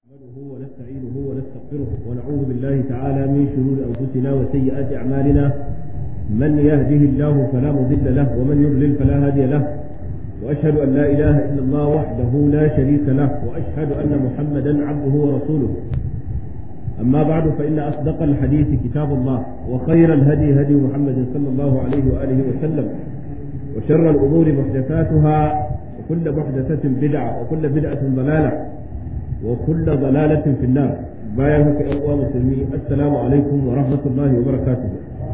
نحمده ونستعينه ونستغفره ونعوذ بالله تعالى من شرور أنفسنا وسيئات أعمالنا من يهده الله فلا مضل له ومن يضلل فلا هادي له وأشهد أن لا إله إلا الله وحده لا شريك له وأشهد أن محمدا عبده ورسوله أما بعد فإن أصدق الحديث كتاب الله وخير الهدي هدي محمد صلى الله عليه وآله وسلم وشر الأمور محدثاتها وكل محدثة بدعة وكل بدعة ضلالة وكل ضلالة في النار bayan haka ‘yan uwa musulmi assalamu alaikum wa rahmatullahi wa barakatuh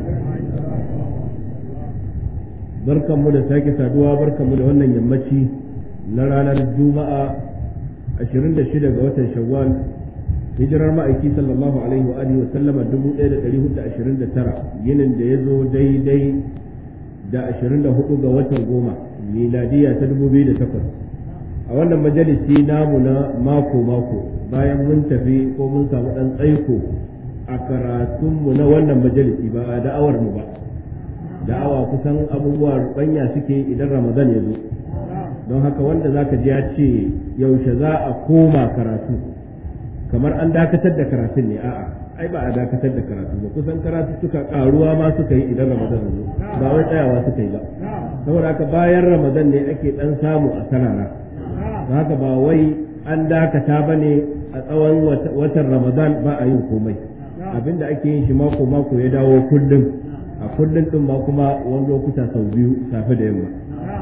barkanmu da sake saduwa barkanmu da wannan yammaci na ranar juma'a 26 ga watan shawwal hijirar ma'aiki sallallahu alaihi wa alihi wa sallama 1429 yinin da ya zo daidai da 24 ga watan goma miladiya ta 2008 a wannan majalisi namu na mako-mako bayan mun tafi ko mun samu ɗan tsaiko a karatunmu na wannan majalisi ba a da'awar mu ba da'awa kusan abubuwa rubanya suke idan ramadan ya zo don haka wanda za ka ji ya ce yaushe za a koma karatu kamar an dakatar da karatun ne a'a ai ba a dakatar da karatu ba kusan karatu suka karuwa ma suka yi idan ramadan ya zo ba wai tsayawa suka yi ba saboda haka bayan ramadan ne ake dan samu a sarara haka ba wai an dakata ba ne a tsawon watan ramadan ba a yin komai abinda ake yin shi mako mako ya dawo kullum a kullum din ma kuma wani lokuta sau biyu safe da yamma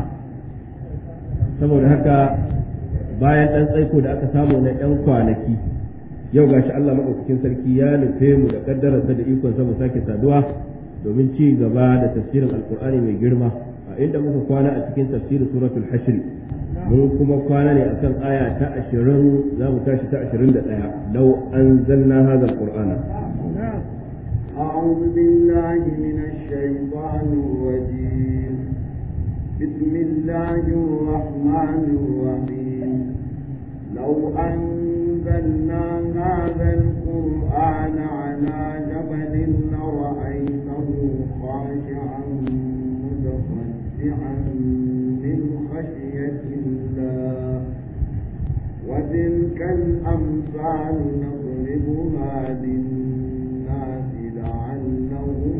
saboda haka bayan ɗan tsaiko da aka samu na ɗan kwanaki yau gashi Allah maɗaukakin sarki ya nufe mu da ƙaddararsa da ikonsa mu sake saduwa domin ci gaba da tafsirin alkur'ani mai girma a inda muka kwana a cikin tafsirin suratul hashri mun kuma kwana ne akan aya ta ashirin za mu tashi ta ashirin da ɗaya lau an zanna haza alƙur'ana أعوذ بالله من الشيطان الرجيم بسم الله الرحمن الرحيم لو أنزلنا هذا القرآن على جبل لرأيته خاشعا متصدعا من خشية الله وتلك الأمثال نضربها للناس لعلهم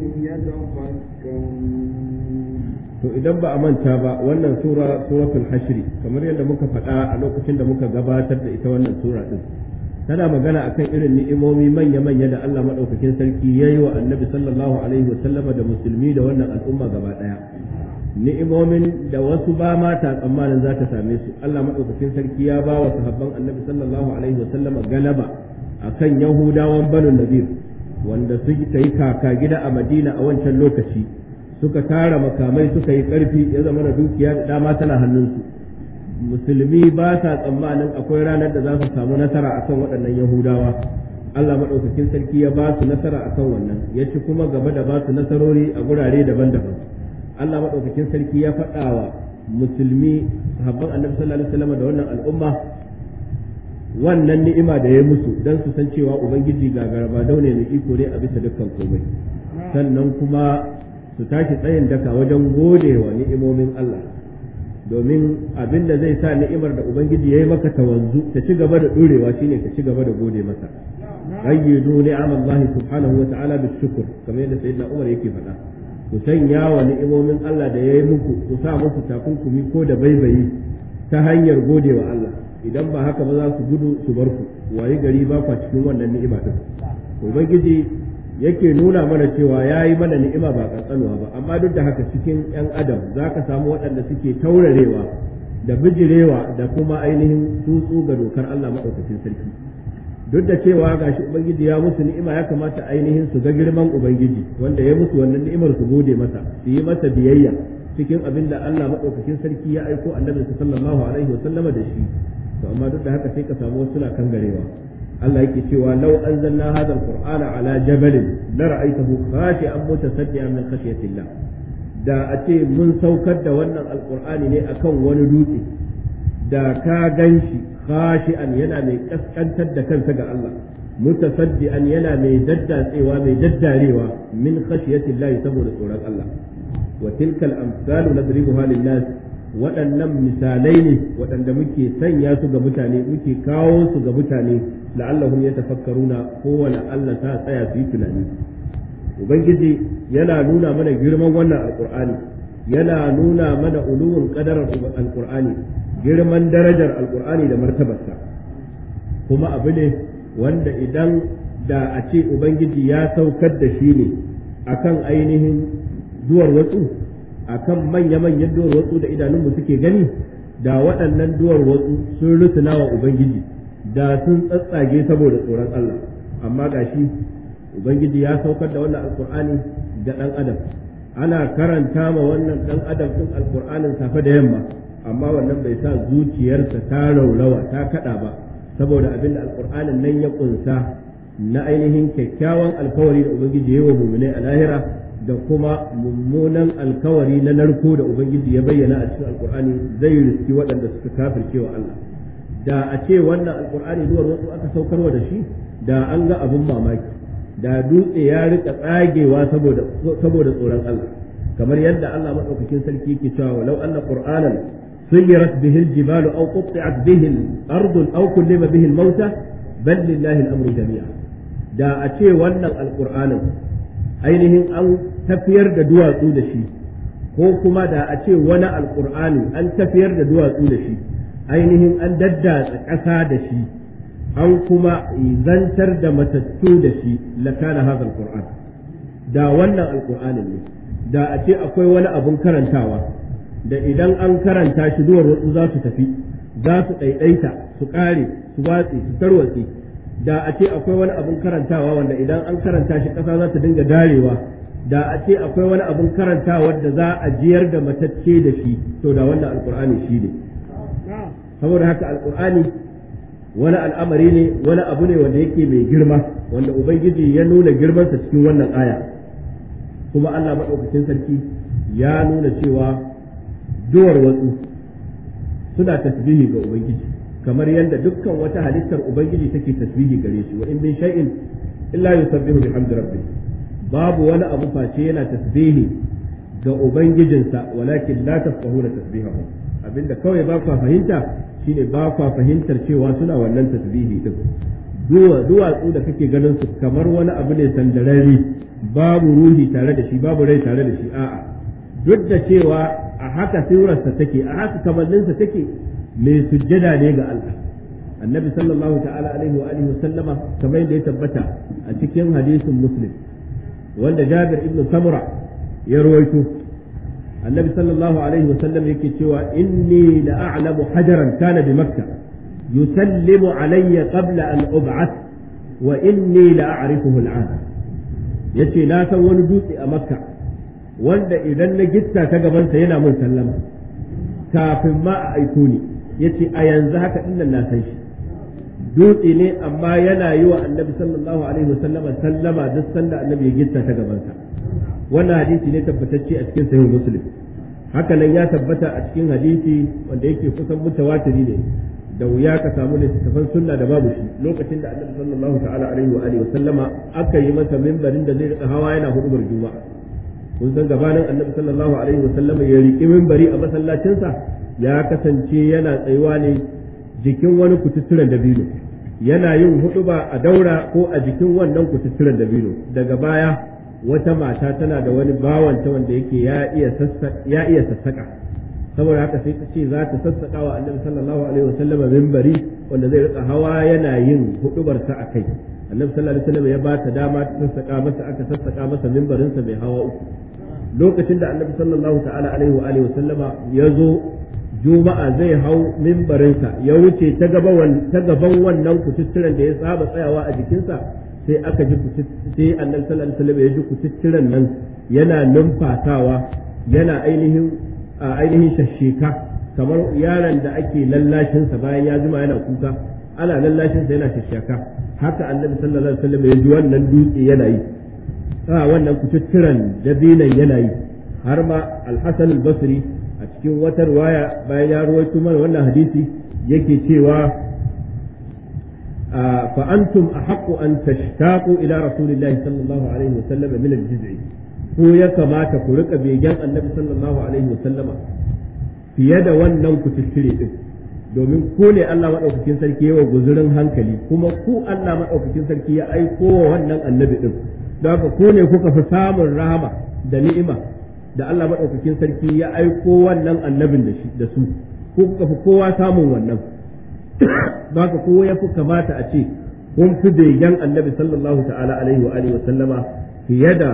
يتفكرون to idan ba a manta ba wannan sura suratul hashri kamar yadda muka faɗa a lokacin da muka gabatar da ita wannan sura din tana magana akan irin ni'imomi manya-manya da Allah madaukakin sarki yayi wa annabi sallallahu alaihi wa sallama da musulmi da wannan al'umma gaba daya ni'imomin da wasu ba mata tsammanin za ta same su Allah maɗaukakin sarki ya ba wa sahabban annabi sallallahu alaihi wasallam galaba akan yahudawan banu nadir wanda suka yi kaka gida a madina a wancan lokaci suka tara makamai suka yi ƙarfi ya zama da dukiya da dama tana hannunsu musulmi ba sa tsammanin akwai ranar da za su samu nasara akan waɗannan yahudawa Allah maɗaukakin sarki ya ba su nasara akan wannan ya ci kuma gaba da ba su nasarori a gurare daban-daban Allah maɗaukakin sarki ya faɗa wa musulmi sahabban annabi sallallahu alaihi wasallam da wannan al'umma wannan ni'ima da ya musu dan su san cewa ubangiji gagaraba daune mai iko ne a bisa dukkan komai sannan kuma su tashi tsayin daka wajen gode wa ni'imomin Allah domin abin da zai sa ni'imar da ubangiji ya yi maka ta wanzu ta ci gaba da ɗorewa shine ka ci gaba da gode masa qayyidu ni'amallahi subhanahu wa ta'ala bishukr kamar yadda sayyidina Umar yake faɗa ku sanya wa ni'imomin Allah da ya yi muku ku sa musu takunkumi ko da baibayi ta hanyar gode wa Allah idan ba haka ba za su gudu su bar ku waye gari ba kwa cikin wannan ni'ima din ubangiji yake nuna mana cewa ya yi mana ni'ima ba kankanuwa ba amma duk da haka cikin yan adam za ka samu waɗanda suke taurarewa da bijirewa da kuma ainihin tutsu ga dokar Allah maɗaukacin sarki duk da cewa gashi ubangiji ya musu ni'ima ya kamata ainihin su ga girman ubangiji wanda ya musu wannan ni'imar su gode masa su yi masa biyayya cikin abin da Allah madaukakin sarki ya aiko annabi sallallahu alaihi wasallama da shi to amma duk da haka sai ka samu wasu suna kangarewa Allah yake cewa law anzalna hadha alqur'ana ala jabalin la ra'aytahu khashi'an mutasaddian min khashyatillah da a ce mun saukar da wannan alqur'ani ne akan wani dutse da ka ganshi khashi'an yana mai kaskantar da kansa ga Allah mutasaddian yana mai daddatsewa mai daddarewa min khashiyati Allah saboda tsoron Allah wa tilka al-amsalu nadribuha lin-nas waɗannan misalai ne waɗanda muke sanya su ga mutane muke kawo su ga mutane la'allahum yatafakkaruna kowane Allah ta tsaya su yi tunani ubangiji yana nuna mana girman wannan alqur'ani yana nuna mana uluwun qadarar alqur'ani girman darajar alqur'ani da martabarsa kuma abu ne wanda idan da a ce ubangiji ya saukar da shi ne akan ainihin duwar watsu akan manya-manyan duwar watsu da idanunmu suke gani da waɗannan duwar watsu sun rusuna wa ubangiji da sun tsatsage saboda tsoron Allah amma gashi ubangiji ya saukar da wannan alkur'ani ga ɗan adam ana karanta ma wannan ɗan adam ɗin alkur'anin safe da yamma amma wannan bai sa zuciyarsa ta raulawa ta kaɗa ba saboda abin da alkur'anin nan ya ƙunsa na ainihin kyakkyawan alkawari da ubangiji ya yi wa muminai a lahira da kuma mummunan alkawari na narko da ubangiji ya bayyana a cikin alkur'ani zai riski waɗanda suka kafirce wa Allah da a ce wannan alkur'ani zuwa wasu aka saukarwa da shi da an ga abin mamaki da dutse ya rika tsagewa saboda saboda tsoron Allah kamar yadda Allah madaukakin sarki yake cewa walau anna qur'anan suyirat bihi aljibalu aw qutti'at bihi al-ardu aw kullima bihi al-mauta bal lillahi al-amru jami'a da a ce wannan alqur'anin ainihin an tafiyar da duwatsu da shi ko kuma da a ce wani alqur'ani an tafiyar da duwatsu da shi ainihin an daddatsa ƙasa da shi an kuma zantar da matattu da shi lakana hadha alquran da wannan alqur'anin ne da a ce akwai wani abun karantawa da idan an karanta shi duwar wasu za su tafi za su ɗaiɗaita su ƙare su watse su tarwatse da a ce akwai wani abun karantawa wanda idan an karanta shi ƙasa za ta dinga darewa da a ce akwai wani abun karantawa da za a jiyar da matacce da shi to da wannan alqur'ani shi ne saboda haka alqur'ani wani al'amari ne wani abu ne wanda yake mai girma wanda ubangiji ya nuna girmansa cikin wannan aya kuma Allah maɗaukacin sarki ya nuna cewa duwar watsu suna tasbihi ga ubangiji kamar yadda dukkan wata halittar ubangiji take tasbihi gare shi wa in min shay'in illa yusabbihu bihamdi rabbih babu wani abu face yana tasbihi ga ubangijinsa walakin la tafqahuna tasbihahu abinda kawai ba ku fahimta shine ba kwa fahimtar cewa suna wannan tasbihi din duwa duwatsu da kake ganin su kamar wani abu ne sandararri babu ruhi tare da shi babu rai tare da shi a'a duk da cewa a haka sirarsa take a haka kamanninsa take mai sujjada ne ga Allah annabi sallallahu ta'ala alaihi wa alihi sallama kamar yadda ya tabbata a cikin hadisin muslim wanda jabir ibn samura ya rawaito النبي صلى الله عليه وسلم يكتوى إني لأعلم حجرا كان بمكة يسلم علي قبل أن أبعث وإني لأعرفه الآن yace na san wani dutse a makka wanda idan na gitta ta gabansa yana mun sallama kafin ma a aiko ni yace a yanzu haka dinnan na san shi dutse ne amma yana yi wa annabi sallallahu alaihi wasallama sallama duk sanda annabi ya gitta ta gabansa wannan hadisi ne tabbatacce a cikin sahih muslim haka nan ya tabbata a cikin hadisi wanda yake kusan mutawatiri ne da wuya ka samu littattafan sunna da babu shi lokacin da annabi sallallahu ta'ala alaihi wa alihi sallama aka yi masa mimbarin da zai rika hawa yana hudubar juma'a kun san gabanin annabi sallallahu alaihi wa sallama ya riki mimbari a masallacinsa ya kasance yana tsayuwa ne jikin wani kututturen dabino yana yin huduba a daura ko a jikin wannan kututturen dabino daga baya wata mata tana da wani bawanta wanda yake ya iya sassaka saboda haka sai ta ce za ta sassaka wa annabi sallallahu alaihi wasallama mimbari wanda zai rika hawa yana yin hudubarsa a kai annabi sallallahu alaihi wasallam ya ba ta dama ta sassaka masa aka sassaka masa mimbarinsa mai hawa uku lokacin da annabi sallallahu ta'ala alaihi wa alihi wasallama ya zo juma'a zai hau mimbarinsa ya wuce ta gaban ta gaban wannan kututturen da ya saba tsayawa a jikinsa sai aka ji sai annabi sallallahu alaihi wasallam ya ji kututturen nan yana numfasawa yana ainihin ainihin shasheka kamar yaron da ake lallashinsa bayan ya zuma yana kuka ana lallashinsa yana shasheka haka annabi sallallahu alaihi wasallam ya ji wannan dutse yana yi a wannan kututturen dabinan yana yi har ma al-hasan al-basri a cikin wata riwaya bayan ya ruwaito mana wannan hadisi yake cewa fa antum ahaqqu an tashtaqu ila rasulillahi sallallahu alaihi wa sallam min al-jiz'i ko ya kamata ku rika begen annabi sallallahu alaihi wa sallama fiye da wannan ku tittire din domin ku ne Allah madaukakin sarki yawa guzurin hankali kuma ku Allah madaukakin sarki ya aiko wa wannan annabi din don haka ku ne kuka fi samun rahama da ni'ima da Allah madaukakin sarki ya aiko wannan annabin da shi da su ko kuka fi kowa samun wannan don haka kowa ya fi kamata a ce kun fi begen annabi sallallahu ta'ala alaihi wa alihi wa sallama fiye da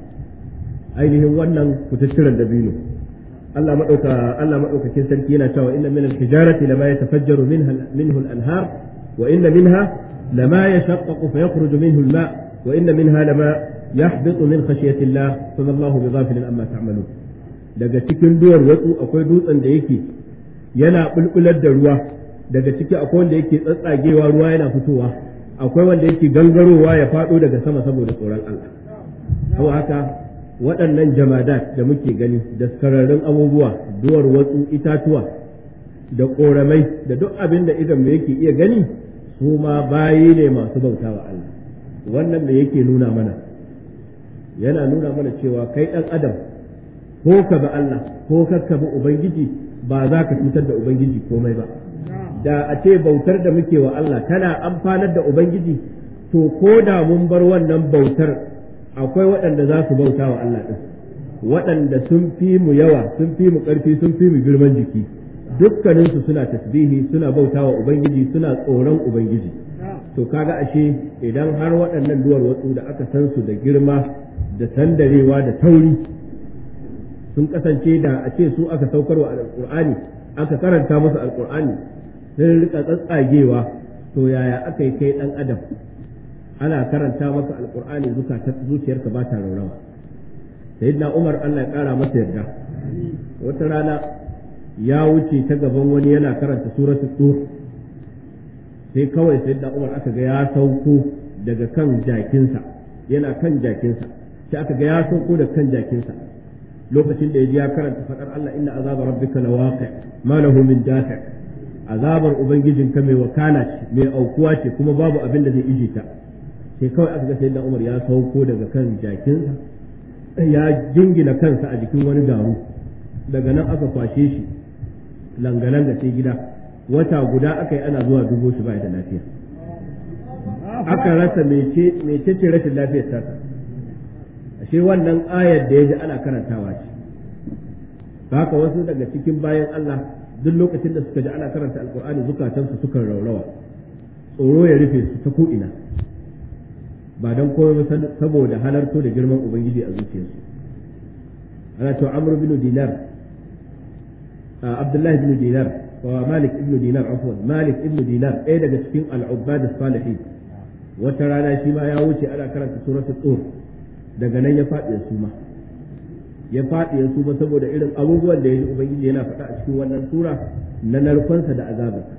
ainihin wannan kututturen dabino Allah madauka Allah madaukakin sarki yana cewa inna min al-hijarati lama yatafajjaru minha minhu al-anhar wa inna minha lama yashaqqaqu fa yakhruju minhu al-ma' wa inna minha lama yahbitu min khashyati Allah fa Allahu bighafilin amma ta'malun daga cikin duwar watsu akwai dutsen da yake yana bulbular da ruwa daga ciki akwai wanda yake tsatsagewa ruwa yana fitowa akwai wanda yake gangarowa ya faɗo daga sama saboda tsoron Allah ko haka waɗannan jamadat da muke gani da skararrun abubuwa duwar watsu itatuwa da ƙoramai da duk abin da idan yake iya gani su ma bayi ne masu bauta wa Allah wannan da yake nuna mana yana nuna mana cewa kai ɗan adam ko ka bi Allah ko ka bi Ubangiji ba za ka cutar da Ubangiji komai ba da a ce bautar da muke wa Allah tana amfanar da Ubangiji to ko da mun bar wannan bautar akwai waɗanda za su bauta wa Allah ɗin waɗanda sun fi mu yawa sun fi mu ƙarfi sun fi mu girman jiki dukkaninsu suna tasbihi suna bauta wa Ubangiji suna tsoron Ubangiji to kaga ashe idan har waɗannan duwar watsu da aka san su da girma da sandarewa da tauri sun kasance da a ce su aka saukarwa alƙur'ani aka karanta musu alƙur'ani sun rika tsatsagewa to yaya aka yi kai ɗan adam ana karanta maka alƙur'ani zuciyarka ba ta raurawa sayyidina umar allah ya ƙara masa yarda wata rana ya wuce ta gaban wani yana karanta suratul tur sai kawai sayyidina umar aka ga ya sauko daga kan jakinsa yana kan jakinsa sai aka ga ya sauko da kan jakinsa lokacin da ya ji ya karanta faɗar Allah inna azaba rabbika lawaqi ma lahu min dafi azabar ubangijinka mai wakala ce mai aukuwa ce kuma babu abin da zai ije ta sai kawai aka ga sayyidina Umar ya sauko daga kan jakinsa ya jingina kansa a jikin wani garu daga nan aka kwashe shi langalanga sai gida wata guda aka yi ana zuwa dubo shi ba da lafiya aka rasa mece ce rashin lafiyar tasa ashe wannan ayar da ya ji ana karantawa ce haka wasu daga cikin bayan Allah duk lokacin da suka ji ana karanta alkur'ani zukatansu suka raurawa tsoro ya rufe su ta ko'ina ba don komai ba saboda halarto da girman ubangiji a zuciyarsu ana cewa amr bin dinar abdullahi bin dinar wa malik ibn dinar afwan malik ibn dinar ɗaya daga cikin al'ubbad salihin wata rana shi ma ya wuce ana karanta suratul tur daga nan ya faɗi ya suma ya faɗi ya suma saboda irin abubuwan da ya ji ubangiji yana faɗa a cikin wannan sura na narkonsa da azabarsa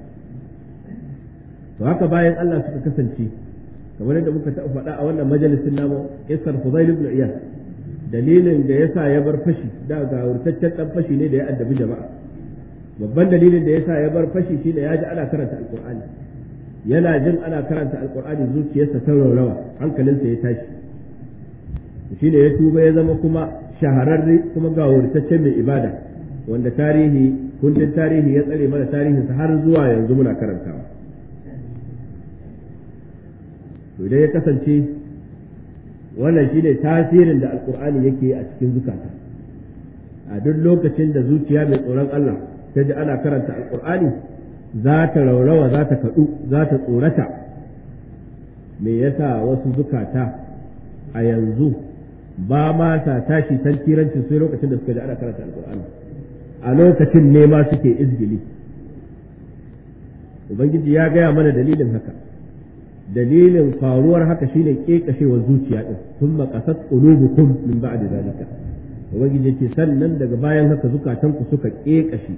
to haka bayan Allah suka kasance kamar yadda muka taɓa faɗa a wannan majalisin namu isar Fudail ibn Iyad dalilin da yasa ya bar fashi da ga wurtaccen dan fashi ne da ya addabi jama'a babban dalilin da yasa ya bar fashi shine ya ji ana karanta alqur'ani yana jin ana karanta alqur'ani zuciyarsa ta raurawa hankalinsa ya tashi shi ne ya tuba ya zama kuma shahararre kuma ga wurtaccen mai ibada wanda tarihi kundin tarihi ya tsare mana tarihinsa har zuwa yanzu muna karantawa to idan ya kasance wannan shi ne tasirin da alkur'ani yake a cikin zukata a duk lokacin da zuciya mai tsoron Allah ta ji ana karanta alkur'ani za ta raurawa za ta kaɗu za ta tsorata me yasa wasu zukata a yanzu ba ma sa tashi tantiranci sai lokacin da suka ji ana karanta alkur'ani a lokacin ne ma suke izgili ubangiji ya gaya mana dalilin haka dalilin faruwar haka shine kekashewar zuciya din thumma qasat qulubukum min ba'di zalika ubangiji yake sannan daga bayan haka zukatanku suka kekashe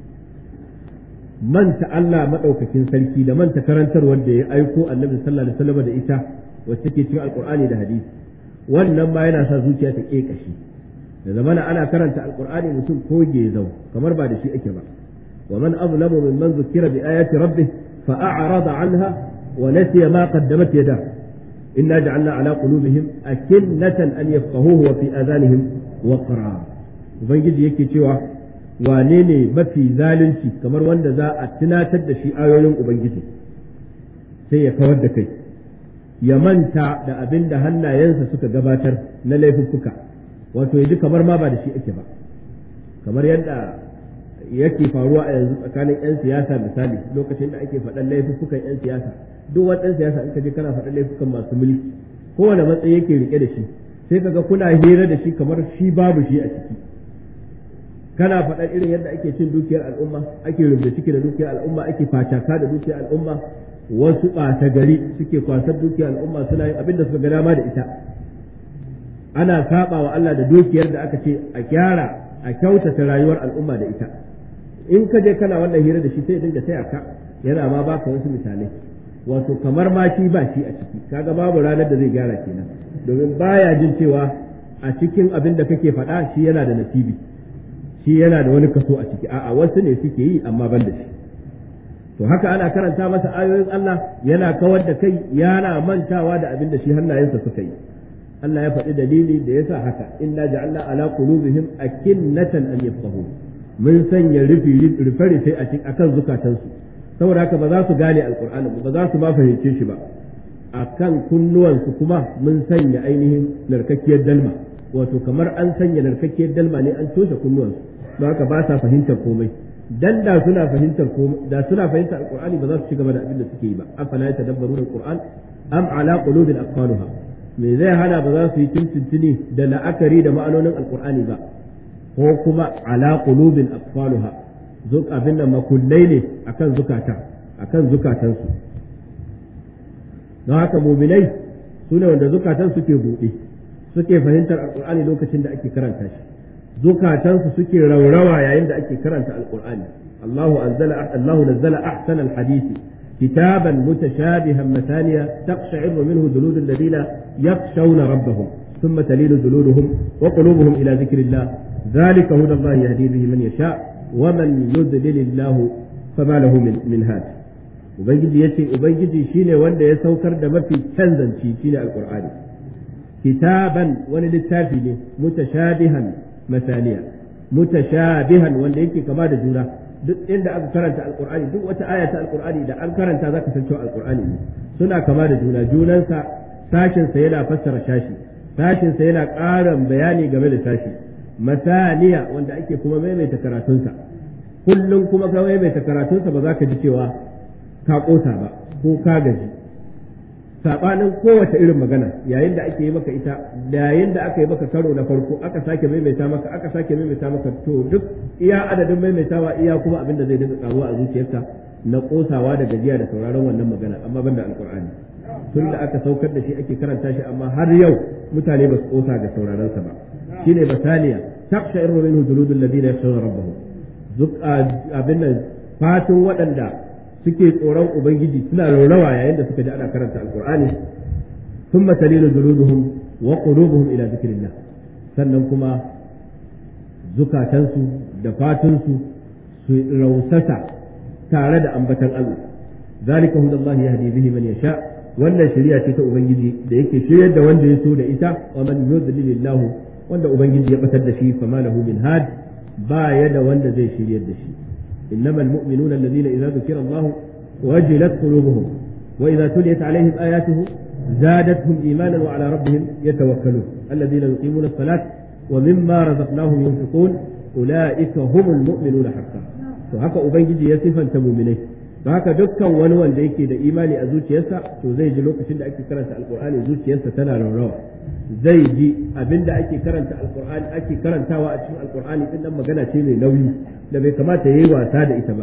manta Allah madaukakin sarki da manta karantarwar da ya aiko annabi sallallahu alaihi wasallam da ita wacce take cikin alqur'ani da hadisi wannan ma yana sa zuciya ta kekashi da zamana ana karanta alqur'ani mutum ko gezau kamar ba da shi ake ba wa man azlamu mimman zukira bi ayati rabbih fa a'rada anha wa nasiya ma qaddamat yadahu inna ja'alna ala qulubihim akinnatan an yafqahuhu wa fi adanihim waqra ubangiji yake cewa wane ne mafi zalunci kamar wanda za a tunatar da shi ayoyin ubangiji sai ya kawar da kai ya manta da abin da hannayensa suka gabatar na laifuffuka wato ya ji kamar ma ba da shi ake ba kamar yadda yake faruwa a yanzu tsakanin 'yan siyasa misali lokacin da ake faɗan laifuffukan 'yan siyasa duk wani ɗan siyasa in ka je kana faɗan laifukan masu mulki kowane matsayi yake rike da shi sai kaga kuna hira da shi kamar shi babu shi a ciki kana faɗan irin yadda ake cin dukiyar al'umma ake rubuta ciki da dukiyar al'umma ake facaka da dukiyar al'umma wasu ɓata gari suke kwasar dukiyar al'umma suna yin abin da suka ga dama da ita ana saba wa Allah da dukiyar da aka ce a gyara a kyautata rayuwar al'umma da ita in ka je kana wannan hira da shi sai dinga taya ka yana ma baka wasu misalai wato kamar ma shi ba shi a ciki kaga babu ranar da zai gyara kenan domin baya jin cewa a cikin abin da kake faɗa shi yana da nasibi shi yana da wani kaso a ciki a'a wasu ne suke yi amma ban da shi to haka ana karanta masa ayoyin Allah yana kawar da kai yana mantawa da abin da shi hannayensa suka yi Allah ya faɗi dalili da yasa haka inna ja'alna ala qulubihim akinnatan an yafqahu mun sanya rufi rufe rufe a cikin akan zukatansu saboda haka ba za su gane alqur'ani ba za su ma fahimce shi ba akan kunnuwansu kuma mun sanya ainihin narkakkiyar dalma wato kamar an sanya narkakkiyar dalma ne an toshe kunnuwansu don haka ba sa fahimtar komai dan da suna fahimtar komai da suna fahimtar alqur'ani ba za su ci gaba da abin da suke yi ba afala yatadabbaruna alqur'an am ala qulubin aqfaluha me zai hana ba za su yi tuntuntuni da la'akari da ma'anonin alqur'ani ba ko kuma ala qulubin aqfaluha zuk abin nan makullai ne akan zukata akan zukatansu don haka muminai su ne wanda zukatan suke buɗe suke fahimtar alqur'ani lokacin da ake karanta shi zukatansu suke raurawa yayin da ake karanta alqur'ani Allahu anzala Allahu nazzala ahsana alhadisi كتابا متشابها مثانيا تقشعر منه جلود الذين يخشون ربهم ثم تلين جلودهم وقلوبهم إلى ذكر الله ذلك هدى الله يهدي به من يشاء ومن يضلل الله فما له من, من هاد ubangiji ya ce ubangiji shine wanda ya saukar da mafi canzanci shine alqur'ani kitaban wani littafi ne mutashabihan masaniya mutashabihan wanda yake kama da juna duk inda aka karanta alqur'ani duk wata aya ta alqur'ani da an karanta zaka san cewa alqur'ani ne suna kama da juna junansa sashin sa yana fassara shashi sashin sa yana ƙarin bayani game da sashi masaniya wanda ake kuma maimaita karatunsa kullum kuma ka maimaita karatunsa ba za ka ji cewa ka ƙosa ba ko ka gaji sabanin kowace irin magana yayin da ake yi maka ita yayin da aka yi maka karo na farko aka sake maimaita maka aka sake maimaita maka to duk iya adadin maimaitawa iya kuma abin da zai dinga karuwa a zuciyarka na kosawa da gajiya da sauraron wannan magana amma banda alqur'ani tun da aka saukar da shi ake karanta shi amma har yau mutane ba su kosa ga sauraron sa ba shine basaniya taqsha'iru minhu juludul ladina yakhshawna rabbahum duk abin nan fatin waɗanda suke tsoron ubangiji suna raurawa yayin da suka ji ana karanta alqur'ani thumma talinu juluduhum wa qulubuhum ila dhikrillah sannan kuma zukatansu da fatunsu su rausasa tare da ambatan Allah zalika hudallahi yahdi bihi man yasha wannan shari'a ce ta ubangiji da yake shiryar da wanda ya so da ita wa man yudlilillahu wanda ubangiji ya batar da shi fama lahu min had ba ya da wanda zai shiryar da shi إنما المؤمنون الذين إذا ذكر الله وجلت قلوبهم وإذا تليت عليهم آياته زادتهم إيمانا وعلى ربهم يتوكلون الذين يقيمون الصلاة ومما رزقناهم ينفقون أولئك هم المؤمنون حقا وهكا أبنجي يصفا تمؤمنين haka dukkan wani wanda yake da imani a zuciyarsa to zai ji lokacin da ake karanta alkur'ani zuciyarsa tana raurawa zai ji abin da ake karanta alkur'ani ake karantawa a cikin alkur'ani din nan magana ce mai nauyi da bai kamata yayi wasa da ita ba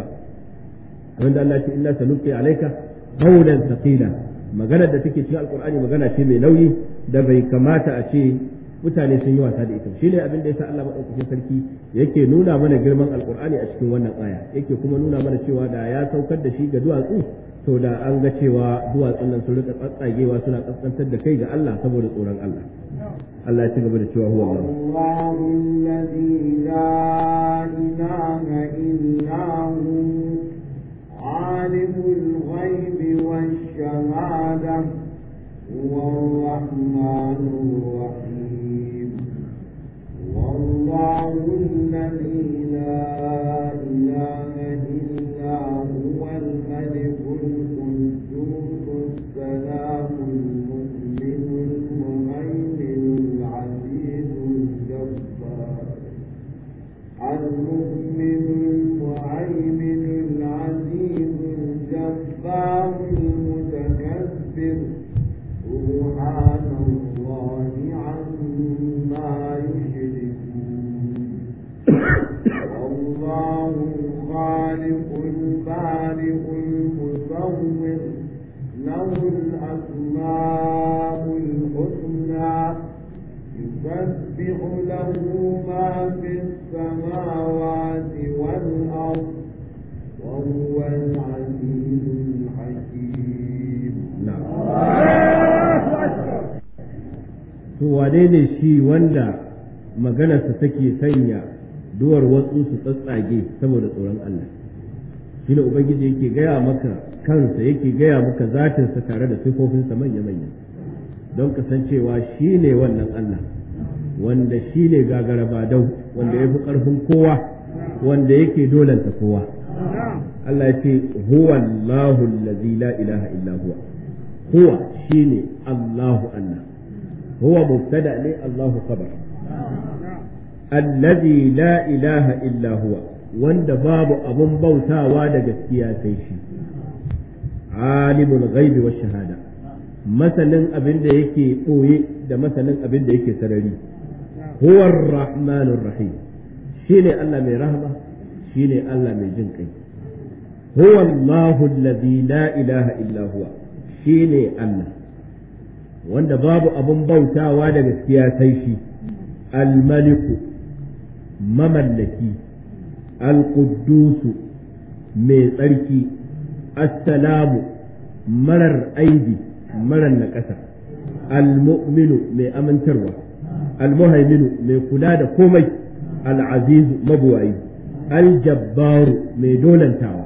wanda Allah ce inna sanulqi alayka qawlan thaqila maganar da take cikin alkur'ani magana ce mai nauyi da bai kamata a ce mutane sun yi wasa da ita shine abin da yasa Allah madaukakin sarki yake nuna mana girman alkur'ani a cikin wannan aya yake kuma nuna mana cewa da ya saukar da shi ga duwatsu to da an ga cewa duwatsun nan sun rika tsatsagewa suna kaskantar da kai ga Allah saboda tsoron Allah Allah ya ci gaba da cewa huwa Allah الله الذي لا إله إلا هو عالم الغيب والشهادة هو الرحمن الرحيم والله الذي لا إله إلا هو الملك القدوس السلام المؤمن المهيمن العزيز الجبار المؤمن المهيمن العزيز الجبار المتكبر سبحان الله عما يشركون الله الخالق البارئ المصور له الأسماء الحسنى يسبح له ما في السماوات والأرض وهو العزيز الحكيم to wane ne shi wanda maganarsa take sanya duwar watsu su tsatsage saboda tsoron Allah shi ne ubangiji yake gaya maka kansa yake gaya maka zatinsa tare da sifofinsa manya-manya don kasancewa shi ne wannan Allah wanda shi ne gagara badau wanda ya fi ƙarfin kowa wanda yake dolanta kowa Allah ya ce huwa Allahu allazi la ilaha illa huwa huwa shine Allahu Allah huwa mubtada ne Allahu khabar allazi la ilaha illa huwa wanda babu abun bautawa da gaskiya sai shi alimul ghaibi wash shahada masanin abin da yake ɓoye da masanin abin da yake sarari huwa rahmanur rahim shine Allah mai rahama shine Allah mai jin kai huwa Allahu allazi la ilaha illa huwa shine Allah wanda babu abun bautawa da gaskiya sai shi al-maliku mamallaki al-quddusu mai tsarki assalamu marar aibi marar naƙasa al-mu'minu mai amintarwa al-muhaiminu mai kula da komai al-azizu mabuwayi al-jabbaru mai dolantawa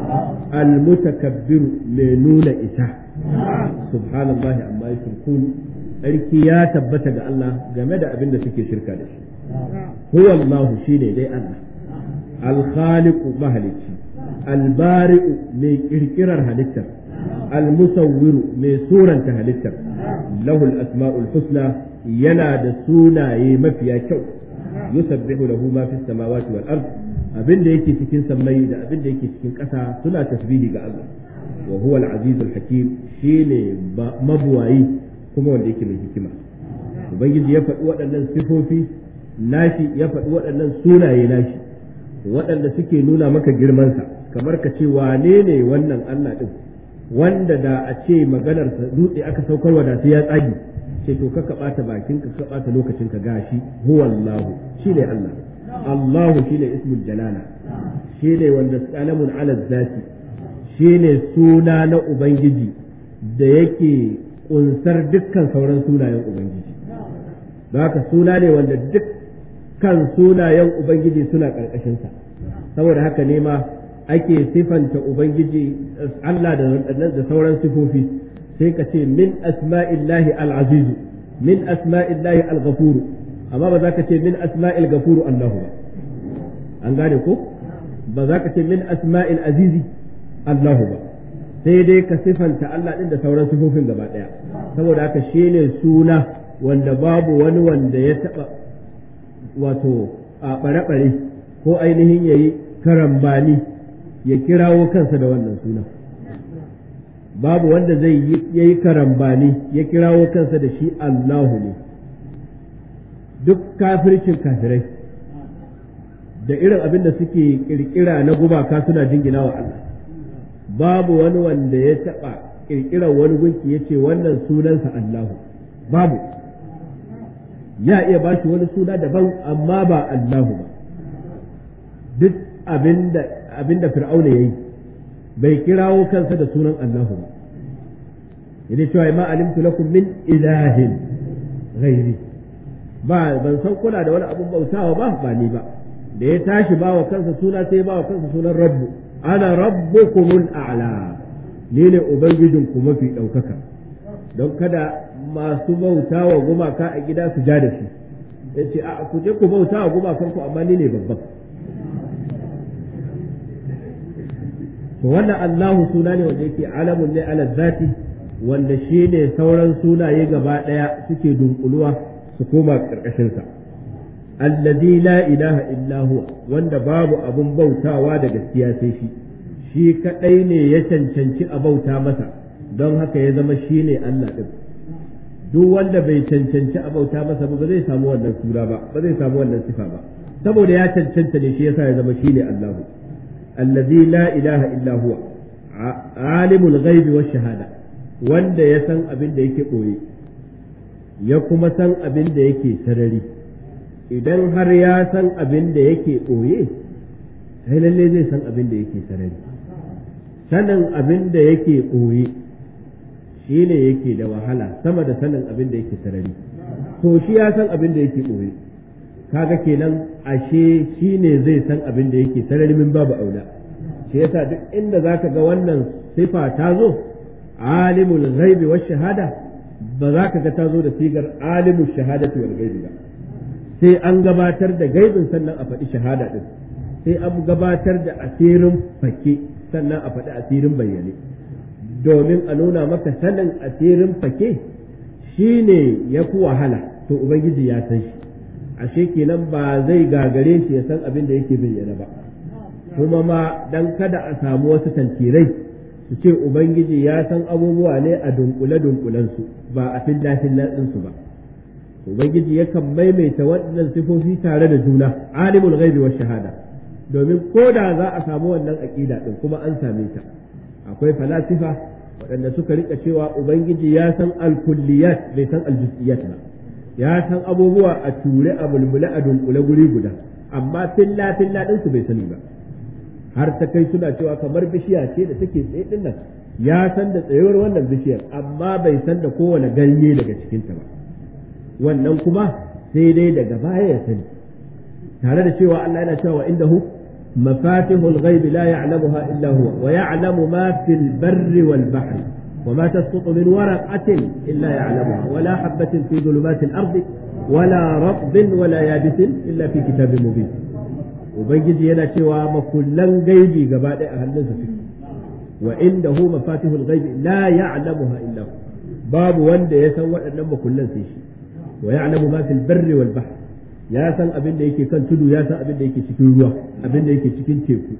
al-mutakabbiru mai nuna isa subhanallahi amma yushrikun tsarki ya tabbata ga Allah game da abin da suke shirka da shi huwa Allah shine dai Allah al-khaliqu mahalicci al-bari'u mai kirkirar halittar al-musawwiru mai suranta halittar lahu al-asma'ul husna yana da sunaye mafiya kyau yusabbihu lahu ma fis samawati wal ard abin da yake cikin sammai da abin da yake cikin ƙasa suna tasbihi ga Allah wa huwa al-azizul hakim shine mabuwayi kuma wanda yake mai hikima ubangiji ya faɗi waɗannan sifofi nashi ya faɗi waɗannan sunaye nashi waɗanda suke nuna maka girmansa kamar ka ce wane ne wannan Allah ɗin wanda da a ce maganarsa dutse aka saukarwa da sai ya tsagi ce to ka ɓata bakin ka ka ɓata lokacin ka gashi huwa Allah shine Allah Allahu shine ismul jalala shine wanda salamun ala zati shine suna na ubangiji da yake kunsar dukkan sauran sunayen ubangiji haka suna ne wanda dukkan sunayen ubangiji suna ƙarƙashinsa saboda haka ne ma ake sifanta ubangiji Allah da sauran sifofi sai ka ce min asma'illahi al-azizu min asma'illahi al-ghafuru amma ba za ka ce min asma'il ghafuru Allahu ba an gane ko ba za ka ce min asma'il azizi Allahu ba sai dai ka sifanta Allah din da sauran sifofin gaba daya saboda haka shine suna wanda babu wani wanda ya taba wato a bare-bare ko ainihin yayi karambani ya kirawo kansa da wannan suna babu wanda zai yi karambani ya kirawo kansa da shi Allahu ne duk kafircin kafirai da irin abin da suke kirkira na gumaka suna jingina wa Allah babu wani wanda ya taɓa kirkirar wani gunki ya ce wannan sunansa Allahu babu ya iya ba shi wani suna daban amma ba Allahu ba duk abinda abinda fir'auna yayi bai kirawo kansa da sunan Allahu ba yana cewa ma alimtu lakum min ilahin ghairi ba ban san kuna da wani abun bautawa ba ba ni ba da ya tashi ba wa kansa suna sai ba wa kansa sunan rabbu ana rabbukumul a'la ni ne ubangijinku mafi ɗaukaka don kada masu bauta wa gumaka a gida su ja da shi ya ce a ku je ku bauta wa gumakanku amma ni ne babban to wannan Allahu suna ne wanda yake alamun ne ala zati wanda shi ne sauran sunaye gaba ɗaya suke dunkuluwa su koma ƙarƙashinsa allazi la ilaha illa huwa wanda babu abun bautawa da gaskiya sai shi shi kadai ne ya cancanci a bauta masa don haka ya zama shi ne Allah ɗin duk wanda bai cancanci a bauta masa ba zai samu wannan sura ba ba zai samu wannan sifa ba saboda ya cancanta ne shi yasa ya zama shi ne Allah allazi la ilaha illa huwa alimul ghaibi wash shahada wanda ya san abin da yake boye ya kuma san abin da yake sarari idan har ya san abin da yake boye sai lalle zai san abin da yake sarari sanin abin da yake ɓoye shi ne yake da wahala sama da sanin abin da yake sarari to shi ya san abin da yake ɓoye kaga kenan ashe shi ne zai san abin da yake sarari min babu aula shi yasa duk inda zaka ga wannan sifa ta zo alimul ghaibi wash shahada ba za ka ga ta zo da sigar alimul shahadati wal ghaibi ba sai an gabatar da gaibin sannan a faɗi shahada din sai an gabatar da asirin fake sannan a faɗi asirin bayyane domin a nuna maka sanin asirin fake shi ne ya fi wahala to ubangiji ya san shi ashe kenan ba zai gagare shi ya san abin da yake bayyana ba kuma ma dan kada a samu wasu tantirai su ce ubangiji ya san abubuwa ne a dunkule dunkulensu ba a filla fillan su ba ubangiji yakan maimaita waɗannan sifofi tare da juna alimul ghaibi wa shahada domin ko da za a samu wannan aƙida ɗin kuma an same ta akwai falasifa waɗanda suka rika cewa ubangiji ya san alkulliyat bai san aljuz'iyat ba ya san abubuwa a ture a mulmule a dunkule guri guda amma filla filla ɗinsu bai sani ba har ta kai suna cewa kamar bishiya ce da take tsaye ɗin nan ya san da tsayuwar wannan bishiyar amma bai san da kowane ganye daga cikinta ba wannan kuma sai dai daga baya ya sani tare da cewa Allah yana cewa indahu مفاتح الغيب لا يعلمها إلا هو ويعلم ما في البر والبحر وما تسقط من ورقة إلا يعلمها ولا حبة في ظلمات الأرض ولا رطب ولا يابس إلا في كتاب مبين وبنجي ينا شوى مكلا غيبي قبل أهل فيه وعنده مفاتيح الغيب لا يعلمها إلا هو باب وند يسوى أنما كلا سيشي ويعلم ما في البر والبحر ya san abin da yake kan tudu ya san abin da yake cikin ruwa abin da yake cikin teku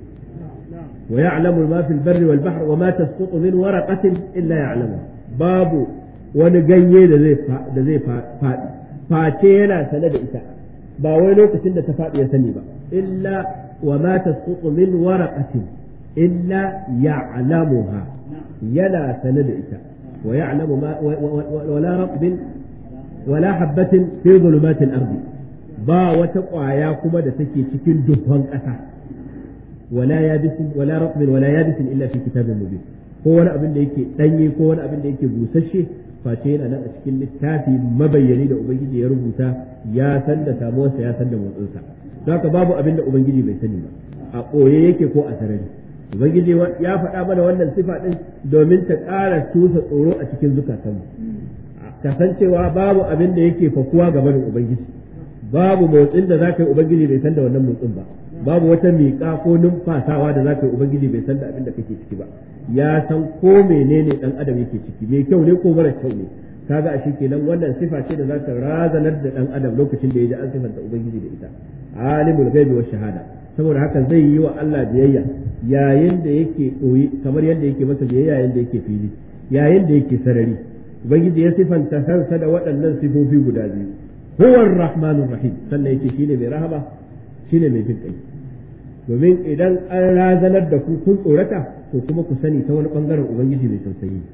wa ya'lamu ma fil barri wal bahr wa ma tasqutu min waraqatin illa ya'lamu babu wani ganye da zai da zai faɗi face yana sane da ita ba wai lokacin da ta faɗi ya sani ba illa wa ma tasqutu min waraqatin illa ya'lamuha yana sane da ita wa ya'lamu ma wala ratbin wala habatin fi dhulumatil ardi ba wata ƙwaya kuma da take cikin dubban ƙasa wala yabisin wala ratbin wala yabisin illa fi kitabin mubin ko wani abin da yake danye ko wani abin da yake busasshe face yana nan a cikin littafi mabayyani da ubangiji ya rubuta ya san da samuwarsa ya san da motsinsa don haka babu abin da ubangiji bai sani ba a ɓoye yake ko a sarari ubangiji ya faɗa mana wannan sifa ɗin domin ta ƙara tusa tsoro a cikin zukatanmu kasancewa babu abin da yake fakuwa gaban ubangiji babu motsin da zaka yi ubangiji bai san da wannan motsin ba babu wata miƙa ko numfasawa da zaka yi ubangiji bai san da abin da kake ciki ba ya san ko menene dan adam yake ciki mai kyau ne ko mara kyau ne kaga a kenan wannan sifa ce da zaka razanar da dan adam lokacin da ya ji an sifanta ubangiji da ita alimul ghaibi wa shahada saboda haka zai yi wa Allah biyayya yayin da yake koyi kamar yadda yake masa biyayya yayin da yake fili yayin da yake sarari ubangiji ya sifanta kansa da waɗannan sifofi guda biyu huwa ar-rahmanur rahim sannan yake shine mai rahama shine mai jin kai domin idan an razanar da ku kun tsorata to kuma ku sani ta wani bangaren ubangiji mai tausayi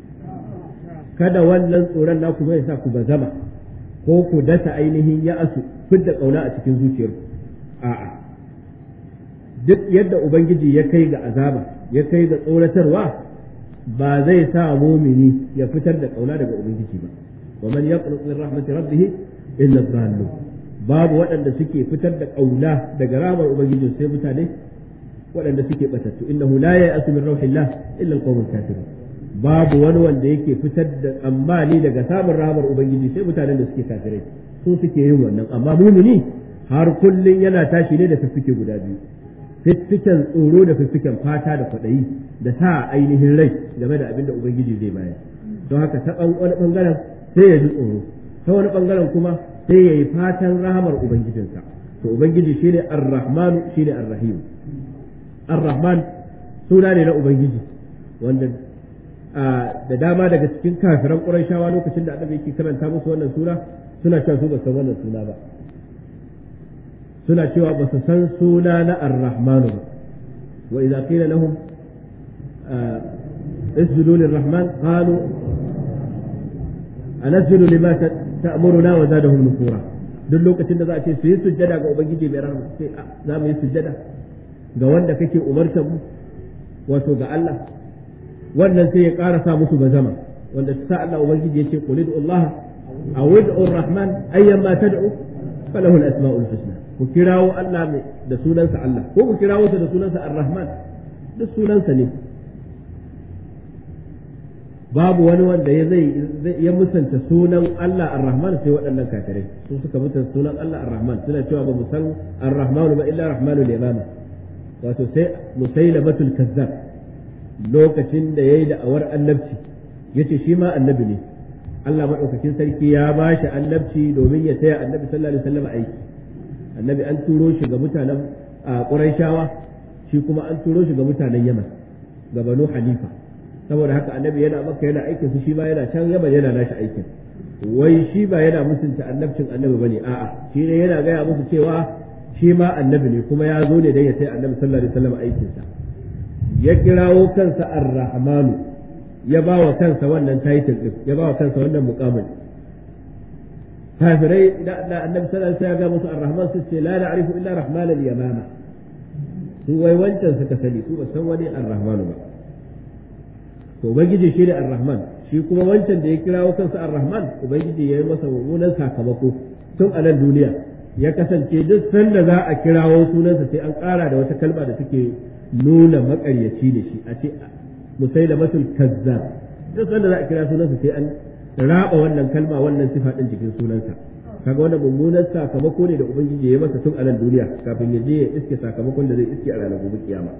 kada wannan tsoron naku zai sa ku bazama ko ku dasa ainihin ya asu fidda kauna a cikin zuciyarku a'a duk yadda ubangiji ya kai ga azaba ya kai ga tsoratarwa ba zai sa mumini ya fitar da kauna daga ubangiji ba wa man yaqnut min rahmati rabbih illa dhallu babu waɗanda suke fitar da kauna daga ramar ubangiji sai mutane waɗanda suke batattu innahu la ya'asu min rauhillah illa alqawmul kafirun babu wani wanda yake fitar da tsammani daga samun rahamar ubangiji sai mutanen da suke kafirai su suke yin wannan amma mumini har kullun yana tashi ne da fiffike guda biyu fiffiken tsoro da fiffiken fata da kwaɗayi da sa ainihin rai game da abin da ubangiji zai bayar don haka ta wani bangaren sai ya ji tsoro ta wani bangaren kuma sai ya yi fatan rahamar ubangijinsa to ubangiji shine ar-rahman shine ar-rahim ar-rahman suna ne na ubangiji wanda da dama daga cikin kafiran qurayshawa lokacin da annabi yake karanta musu wannan sura suna cewa su ba san wannan suna ba suna cewa ba su san suna na ar-rahman ba wa idza qila lahum اسجدوا للرحمن قالوا أنسجد لما تأمرنا وزادهم نفورا duk lokacin da za a ce su yi sujjada ga ubangiji mai rahama sai za mu yi sujjada ga wanda kake umartar mu wato ga Allah wannan sai ya ƙara sa musu bazama wanda sa Allah ubangiji ya ce qul Allah aw ud'u ar-rahman ayyan ma tad'u falahu al-asma'ul husna ku kirawo Allah da sunansa Allah ko ku kirawo sa da sunansa ar-rahman duk sunansa ne babu wani wanda ya zai ya musanta sunan Allah Ar-Rahman sai waɗannan kafirai su suka musanta sunan Allah Ar-Rahman suna cewa ba mu san Ar-Rahman ba illa Rahmanul Yamama wato sai Musailamatul Kazzab lokacin da yayi da awar annabci yace shi ma annabi ne Allah madaukakin sarki ya ba shi annabci domin ya taya annabi sallallahu alaihi wasallam aiki annabi an turo shi ga mutanen Qurayshawa shi kuma an turo shi ga mutanen Yaman ga Banu Hanifa saboda haka annabi yana maka yana aikin su shi ba yana can yaman yana nashi aikin wai shi ba yana musunta annabcin annabi bane a'a shi ne yana gaya musu cewa shi ma annabi ne kuma ya zo ne dan ya sai annabi sallallahu alaihi wasallam aikin sa ya kirawo kansa ar-rahmanu ya ba wa kansa wannan title din ya ba wa kansa wannan muqamin kafirai da annabi sallallahu alaihi wasallam ya ga musu ar-rahman su ce la na'rifu illa rahman al-yamama su wai wancan suka sani su ba san wani ar-rahmanu ba to ubangiji shi ne ar-rahman shi kuma wancan da ya kirawo kansa ar-rahman ubangiji ya yi masa mummunan sakamako tun a nan duniya ya kasance duk sanda za a kirawo sunansa sai an ƙara da wata kalma da take nuna makaryaci da shi a ce musailamatul kazzab duk sanda za a kira sunansa sai an raba wannan kalma wannan sifa din cikin sunansa kaga wannan mummunan sakamako ne da ubangiji ya yi masa tun a nan duniya kafin ya je ya iske sakamakon da zai iske a ranar gobe kiyama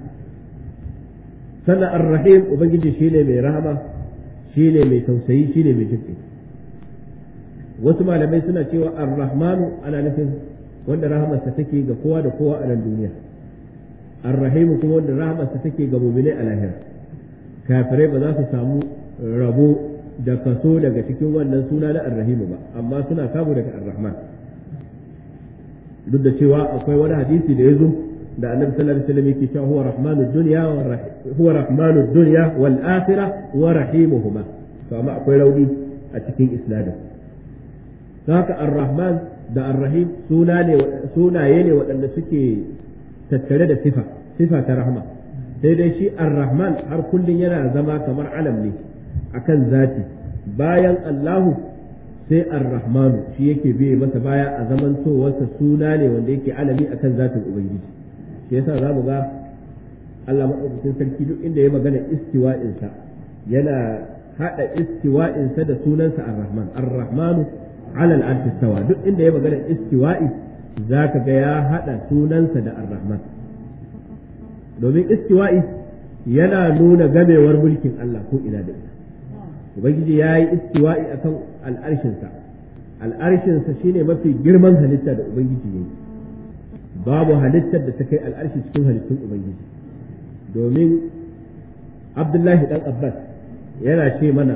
sannan ar-rahim ubangiji shine mai rahama shine mai tausayi shine mai jinƙi wasu malamai suna cewa ar-rahmanu ana nufin wanda rahamarsa take ga kowa da kowa a nan duniya ar-rahim kuma wanda rahamarsa take ga mu'minai a lahira kafirai ba za su samu rabo da kaso daga cikin wannan suna na ar-rahim ba amma suna samu daga ar-rahman duk da cewa akwai wani hadisi da ya zo da annabi sallallahu alaihi wasallam yake cewa huwa rahmanud dunya wa huwa rahmanud dunya wal akhirah wa rahimuhuma to amma akwai rauni a cikin isnadin haka ar-rahman da ar-rahim suna ne sunaye ne waɗanda suke tattare da sifa sifa ta rahma sai dai shi ar-rahman har kullun yana zama kamar alam ne akan zati bayan Allahu sai ar-rahmanu shi yake biye masa baya a zamantowarsa suna ne wanda yake alami akan zatin ubangiji shi yasa za mu ga Allah maɗaukakin sarki duk inda ya magana istiwa'insa yana haɗa istiwa'insa da sunansa ar-rahman ar-rahmanu ala al istawa duk inda ya magana istiwa'i zaka ga ya haɗa sunansa da ar-rahman domin istiwa'i yana nuna gamewar mulkin Allah ko ina da ina ubangiji ya yi istiwa'i akan al'arshinsa al'arshinsa shine mafi girman halitta da ubangiji ya yi babu halittar da ta kai al'arshi cikin halittun ubangiji domin abdullahi dan abbas yana ce mana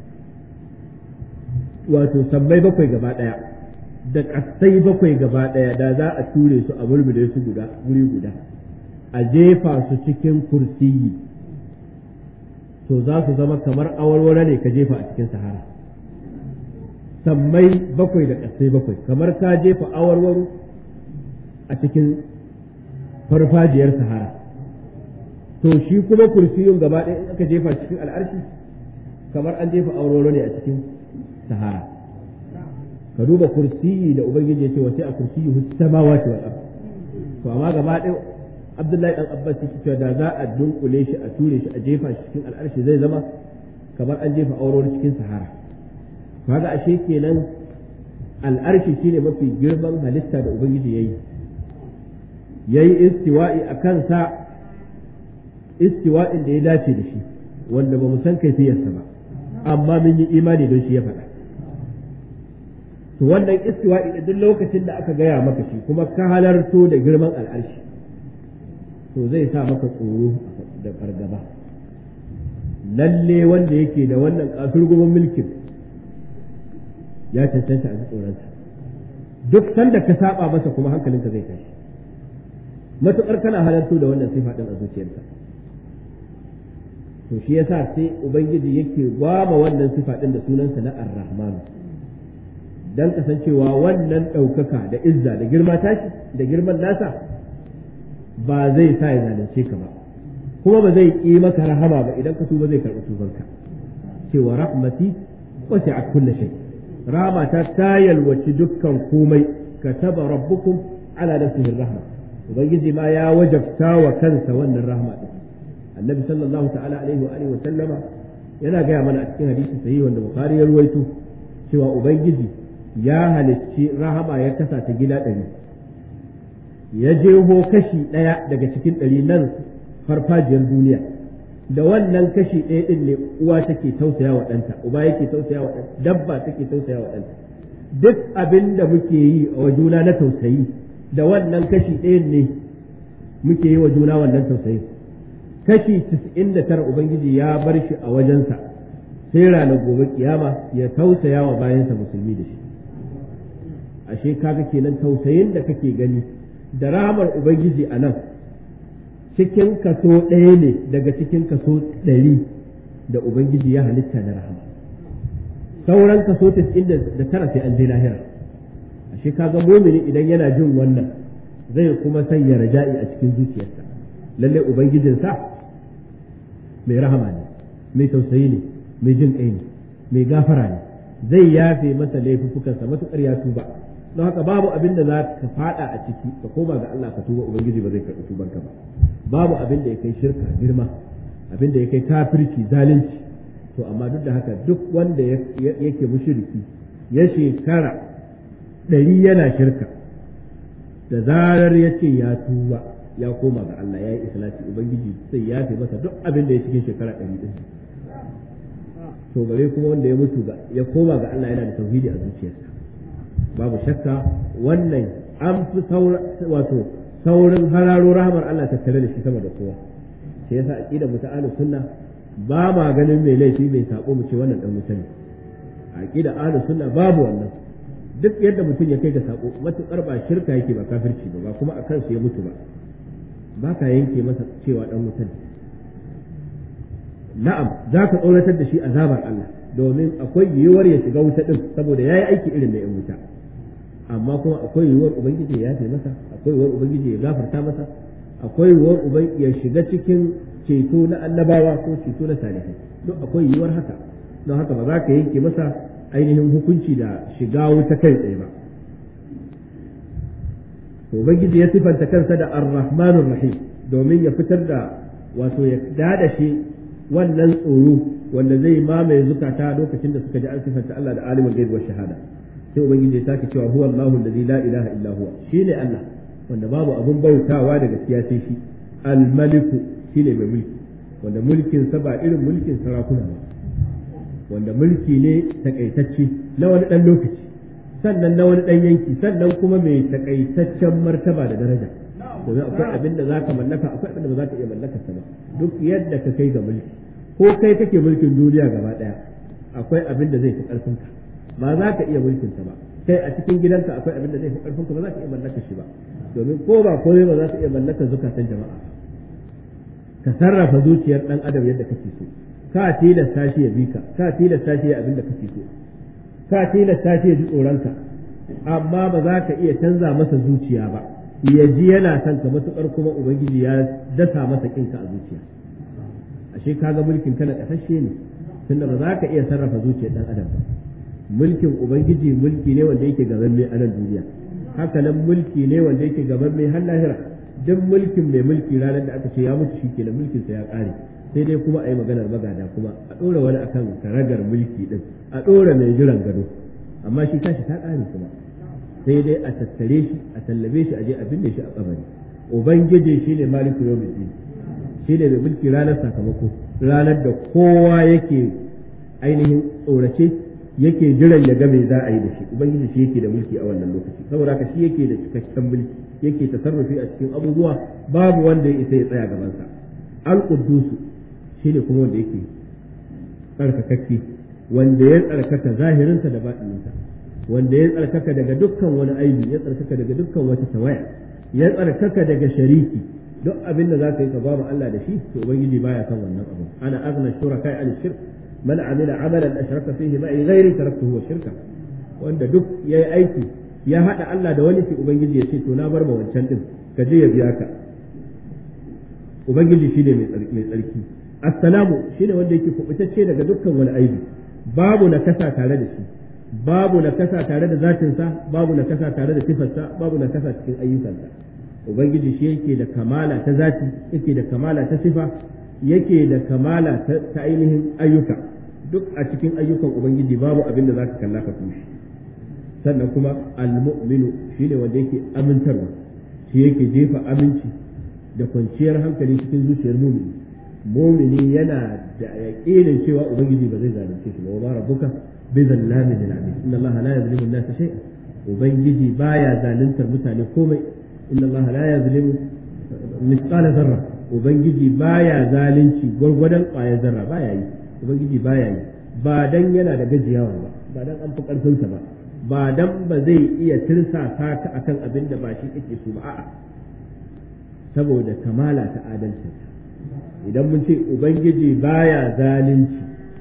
wato sammai bakwai gaba ɗaya da ƙasai bakwai gaba ɗaya da za a ture su a mulmule su guda wuri guda a jefa su cikin kursiyi to za su zama kamar awarware ne ka jefa a cikin sahara sammai bakwai da ƙasai bakwai kamar ka jefa awarwaro a cikin farfajiyar sahara to shi kuma kursiyun gaba ɗaya in aka jefa cikin al'arshi kamar an jefa auroro ne a cikin sahara ka duba kursiyi da ubangiji ya ce wace a kursiyi samawati wal ard to amma gaba ɗaya abdullahi dan abbas yake cewa da za a dunkule shi a ture shi a jefa shi cikin al'arshi zai zama kamar an jefa aurori cikin sahara kaga ashe kenan al'arshi shine mafi girman halitta da ubangiji yayi yayi istiwa'i a kansa istiwa'in da ya dace da shi wanda ba mu san kaifiyarsa ba amma mun yi imani don shi ya faɗa to wannan istiwa'i da duk lokacin da aka gaya maka shi kuma ka halarto da girman al'arshi to zai sa maka tsoro da fargaba lalle wanda yake da wannan kasurgumin mulkin ya cancanta a tsoronsa duk sanda ka saba masa kuma hankalinka zai tashi matuƙar kana halarto da wannan sifa din a zuciyarka to shi yasa sai ubangiji yake gwama wannan sifa din da sunansa na ar-rahman dan kasancewa wannan ɗaukaka da izza da girma tashi da girman nasa ba zai sa ya zalunce ka ba kuma ba zai ƙi maka rahama ba idan ka tuba zai karɓi tubanka cewa rahmati wasi'at kulli shay rahama ta ta yalwaci dukkan komai kataba rabbukum ala nafsihi rahma ubangiji ma ya wajabta wa kansa wannan rahma din annabi sallallahu ta'ala alaihi wa alihi wa sallama yana gaya mana a cikin hadisi sahihi wanda bukhari ya ruwaito cewa ubangiji ya halicci rahama ya kasa ta gida ɗari ya jeho kashi ɗaya daga cikin ɗari nan farfajiyar duniya da wannan kashi ɗaya ɗin ne uwa take tausaya wa ɗanta uba yake tausaya wa ɗanta dabba take tausaya wa ɗanta duk abin da muke yi wa juna na tausayi da wannan kashi ɗayan ne muke yi wa juna wannan tausayi kashi tis'in da tara ubangiji ya bar shi a wajensa sai ranar gobe kiyama ya tausaya wa bayansa musulmi da shi ashe kaga kenan tausayin da kake gani da rahamar ubangiji a nan cikin kaso ɗaya ne daga cikin kaso ɗari da ubangiji ya halitta na rahama sauran kaso tis'in da tara sai an je lahira ashe kaga mumini idan yana jin wannan zai kuma sanya raja'i a cikin zuciyarsa lalle ubangijinsa mai rahama ne mai tausayi ne mai jin ƙai ne mai gafara ne zai yafe masa laifuffukansa matuƙar ya tuba don haka babu abin da za ka fada a ciki ka koma ga Allah ka tuba ubangiji ba zai karɓi tubanka ba babu abin da ya kai shirka girma abin da ya kai kafirci zalunci to amma duk da haka duk wanda yake mushriki ya shekara ɗari yana shirka da zarar ya ce ya tuba ya koma ga Allah ya yi ikhlasi ubangiji sai ya fi masa duk abin da ya cikin shekara ɗari ɗin to bare kuma wanda ya mutu ga ya koma ga Allah yana da tauhidi a zuciyarsa babu shakka wannan an fi wato saurin hararo rahmar Allah tattare da shi sama da kowa sai yasa aqida mu ta ahlus sunna ba ma ganin mai laifi mai sako mu ce wannan dan mutane aqida ahlus sunna babu wannan duk yadda mutum ya kai ga sako matukar ba shirka yake ba kafirci ba ba kuma akan su ya mutu ba ba ka yanke masa cewa dan mutane na'am za ka tsoratar da shi azabar Allah domin akwai yiwuwar ya shiga wuta din saboda yayi aiki irin na yan wuta amma kuma akwai yiwuwar ubangiji ya yafe masa akwai yiwuwar ubangiji ya gafarta masa akwai yiwuwar ubangiji ya shiga cikin ceto na annabawa ko ceto na salihai duk akwai yiwuwar haka don haka ba za ka yanke masa ainihin hukunci da shiga wuta kai tsaye ba to ubangiji ya sifanta kansa da ar-rahmanur rahim domin ya fitar da wato ya dada shi wannan tsoro wanda zai mamaye zukata lokacin da suka ji an sifanta Allah da alimul ghaib wa shahada sai ubangiji ya sake cewa huwa Allahu allazi la ilaha illa huwa shine Allah wanda babu abun bautawa da gaskiya sai shi al-maliku shine mai mulki wanda mulkin sa ba irin mulkin sarakuna ba wanda mulki ne takaitacce na wani dan lokaci sannan na wani dan yanki sannan kuma mai takaitaccen martaba da daraja domin akwai abin da zaka mallaka akwai abin da ba za ka iya mallaka sa ba duk yadda ka kai ga mulki ko kai kake mulkin duniya gaba daya akwai abin da zai fi karfin ka ba za ka iya mulkin sa ba kai a cikin gidanka akwai abin da zai fi karfin ka ba za ka iya mallaka shi ba domin ko ba komai ba za ka iya mallaka zukatan jama'a ka sarrafa zuciyar dan adam yadda kake so ka tilasta shi ya bi ka ka tilasta shi ya abin da kake so ka tilasta shi ya ji tsoronka amma ba za ka iya canza masa zuciya ba ya ji yana son ka matukar kuma ubangiji ya dasa masa kinka a zuciya ashe kaga mulkin kana kasashe ne tunda ba za ka iya sarrafa zuciyar dan adam ba mulkin ubangiji mulki ne wanda yake gaban mai anan duniya haka nan mulki ne wanda yake gaban mai har lahira duk mulkin mai mulki ranar da aka ce ya mutu shikenan mulkin sa ya kare sai dai kuma a yi maganar magada kuma a ɗora wani akan karagar mulki din a ɗora mai jiran gado amma shi tashi ta kare kuma sai dai a tattare shi a tallabe shi a je a binne shi a kabari ubangiji shine maliku yawmiddin shine mai mulki ranar sakamako ranar da kowa yake ainihin tsorace yake jiran ya ga me za a yi da shi ubangiji shi yake da mulki a wannan lokaci saboda haka shi yake da cikakken mulki yake tasarrufi a cikin abubuwa babu wanda ya isa ya tsaya gaban sa al-quddus shine kuma wanda yake tsarkakakke wanda ya tsarkaka zahirinsa da batininsa wanda ya tsarkaka daga dukkan wani aibi ya tsarkaka daga dukkan wata tawaya ya tsarkaka daga shariki duk abin da za ka yi ka ba Allah da shi to ubangiji baya kan wannan abu ana azna shuraka an shirk man amila amalan ashraka fihi ma'i ghairi taraktuhu wa shirka wanda duk yayi aiki ya hada Allah da wani sai ubangiji ya ce to na bar ma wancan din ka je ya biya ka ubangiji shine mai mai tsarki assalamu shine wanda yake kubutacce daga dukkan wani aibi babu nakasa tare da shi babu nakasa tare da zatinsa babu nakasa tare da sifarsa babu nakasa cikin ayyukansa ubangiji shi yake da kamala ta zati yake da kamala ta sifa yake da kamala ta ainihin ayyuka duk a cikin ayyukan ubangiji babu abin da zaka kalla ka kushi sannan kuma almu'minu shine wanda yake amintarwa shi yake jefa aminci da kwanciyar hankali cikin zuciyar mumini mumini yana da yaƙinin cewa ubangiji ba zai zalunce shi ba wa rabbuka bi zallamin lil abid inna allaha la yuzlimu an-nasa shay'an ubangiji baya zaluntar mutane komai inna allaha la yuzlimu mithqala zarra ubangiji baya zalunci gwargwadon ƙwayar zarra baya yi ubangiji baya yi ba dan yana da gajiyawa ba ba dan an fi karfinsa ba ba dan ba zai iya tirsasa ka akan abin da ba shi kake so ba a'a saboda kamala ta adalci idan mun ce ubangiji baya zalunci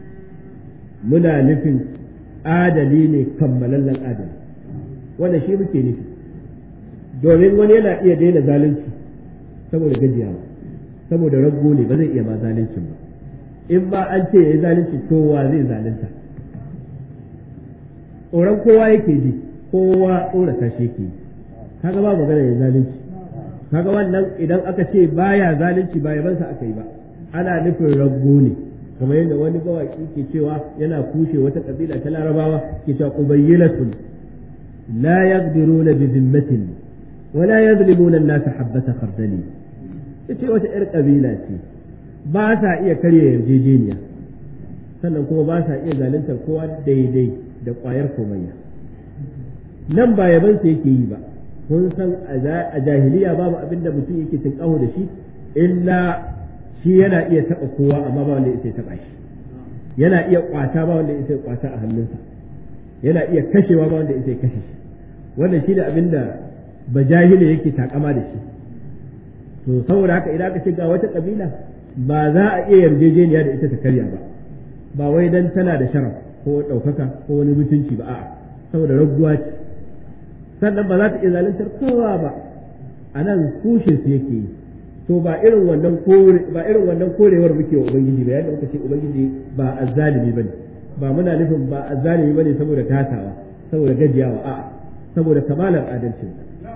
muna nufin adali ne kammalallen adali wanda shi muke nufi domin wani yana iya daina zalunci saboda gajiyawa saboda raggo ne ba zai iya ma zaluncin ba in ba an ce ya yi zalunci to wa zai zalunta tsoron kowa yake ji kowa tsorata shi yake yi kaga ba magana ya zalunci kaga wannan idan aka ce baya zalunci ba yabansa aka yi ba ana nufin raggo ne kamar yadda wani bawaki ke cewa yana kushe wata kabila ta larabawa ke cewa qubayyilatun la yaqdiruna bi zimmatin wa la yazlimuna an-nas habbata khardali yace wata yar kabila ce ba sa iya karya yarjejeniya sannan kuma ba sa iya zaluntar kowa daidai da ƙwayar komayya nan ba yabansa yake yi ba kun san a jahiliya babu abin da mutum yake tinkaho da shi illa shi yana iya taɓa kowa amma ba wanda ya taɓa shi yana iya ƙwata ba wanda ya ƙwata a hannunsa yana iya kashewa ba wanda ya kashe shi wannan shi da abin da ba jahili yake takama da shi to saboda haka idan aka ce ga wata kabila ba za a iya yarjejeniya da ita ta karya ba ba wai dan tana da sharaf ko ɗaukaka ko wani mutunci ba a'a saboda raguwa ce sannan ba za ta iya zaluntar kowa ba a nan kushin su yake yi to ba irin wannan kore ba irin wannan korewar muke wa ubangiji ba yadda muka ce ubangiji ba azzalimi bane ba muna nufin ba azzalimi bane saboda tatawa saboda gajiyawa a'a saboda kamalar adalcin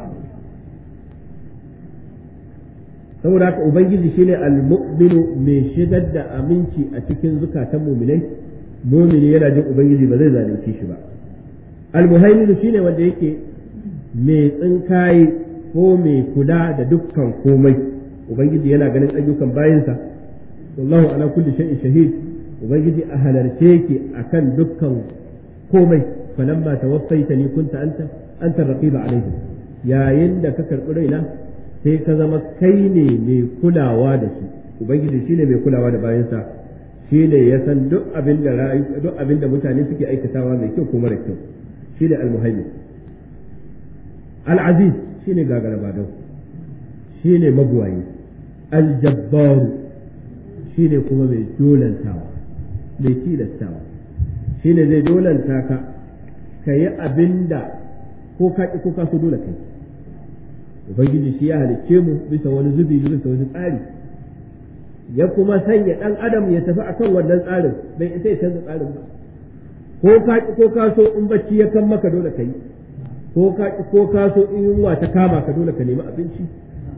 saboda haka ubangiji shine al-mu'minu mai shigar da aminci a cikin zukatan mu'minai mu'mini yana jin ubangiji ba zai zalunce shi ba al-muhaimin shine wanda yake mai tsinkaye ko mai kula da dukkan komai ubangiji yana ganin ayyukan bayansa wallahu ala kulli shay'in shahid ubangiji a halarce yake akan dukkan komai falamma tawaffaitani kunta anta anta raqiba alaihim yayin da ka karbi raina sai ka zama kai ne mai kulawa da su ubangiji shine mai kulawa da bayansa shine ya san duk abin da duk abin da mutane suke aikatawa mai kyau ko mara kyau shine al-muhaymin al-aziz shine gagara badau shine mabuwayi al-jabbaru shine kuma mai dolantawa mai tilastawa shine zai dolanta ka ka yi abin da ko ka ko ka so dole kai ubangiji shi ya halicce mu bisa wani zubi bisa wani tsari ya kuma sanya dan adam ya tafi akan wannan tsarin bai isa ya canza tsarin ba ko ka ko ka so in bacci ya kan maka dole kai ko ka ko ka so in yunwa ta kama ka dole ka nemi abinci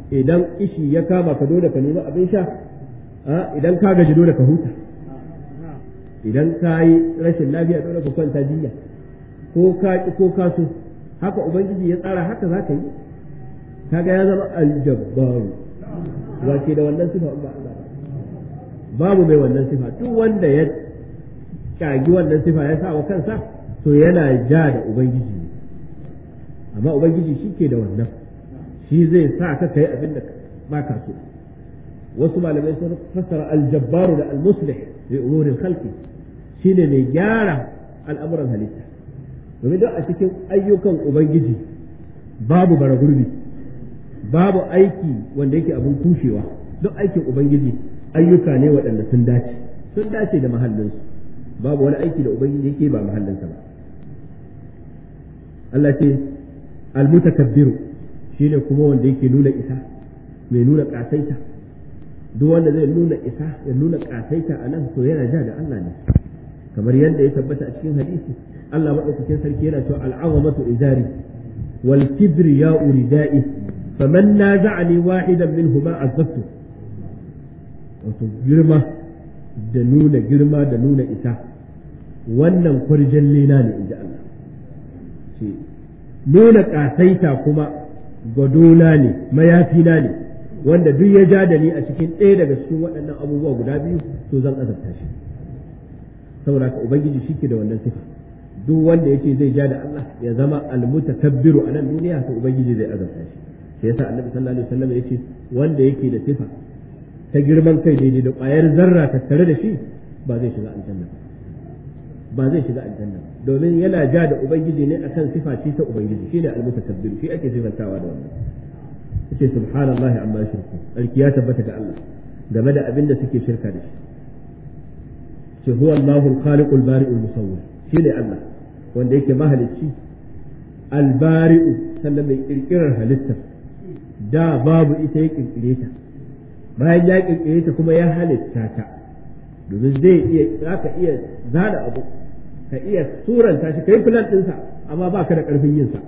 idan ishi ya kama ka dole ka nemi abin sha idan ka gaji dole ka huta idan ka yi rashin lafiya dole ka kwanta jinya ko ka ki ko ka so haka ubangiji ya tsara haka za ka yi kaga ya zama aljabbaru wace da wannan sifa ba Allah babu mai wannan sifa duk wanda ya kagi wannan sifa ya sa wa kansa to yana ja da ubangiji amma ubangiji shi ke da wannan shi zai sa ka kai abin da ba ka so wasu malamai sun fassara aljabbaru da almuslih bi umurin khalqi shine mai gyara al'amuran halitta domin don a cikin ayyukan ubangiji babu bara gurbi babu aiki wanda yake abin kushewa duk aikin ubangiji ayyuka ne waɗanda sun dace sun dace da mahallinsu babu wani aiki da ubangiji yake ba mahallinsa ba Allah ce almutakabbiru shine kuma wanda yake nuna isa mai nuna kasaita duk wanda zai nuna isa ya nuna kasaita a nan to yana ja da Allah ne kamar yadda ya tabbata a cikin hadisi Allah madaukakin sarki yana cewa al'azamatu izari wal kibriya uridai faman naza'ani wahidan minhuma azabtu wato girma da nuna girma da nuna isa wannan kwarjan lena ne inji Allah ce nuna ƙasaita kuma gwadona ne mayafina ne wanda duk ya ja da ni a cikin ɗaya daga cikin waɗannan abubuwa guda biyu to zan azabta shi saboda ka ubangiji shi ke da wannan sifa duk wanda ya ce zai ja da Allah ya zama almutakabbiru a nan duniya to ubangiji zai azabta shi sai yasa annabi sallallahu alaihi wasallam ya ce wanda yake da sifa ta girman kai daidai da ƙwayar zarra tattare da shi ba zai shiga aljanna ba zai shiga aljanna domin yana ja da ubangiji ne akan sifa ce ta ubangiji shine almutakabbir shi ake sifantawa da wannan yace subhanallahi amma shirku sarki ya tabbata ga Allah game da abin da suke shirka da shi ce huwa Allahu al-khaliqu al-bari'u al-musawwir shine Allah wanda yake mahalicci al-bari'u sannan mai kirkirar halitta da babu ita ya kirkire ta bayan ya kirkire ta kuma ya halitta ta domin zai iya zaka iya zana abu ka iya suranta shi kai filan ɗinsa amma ba ka da ƙarfin yin sa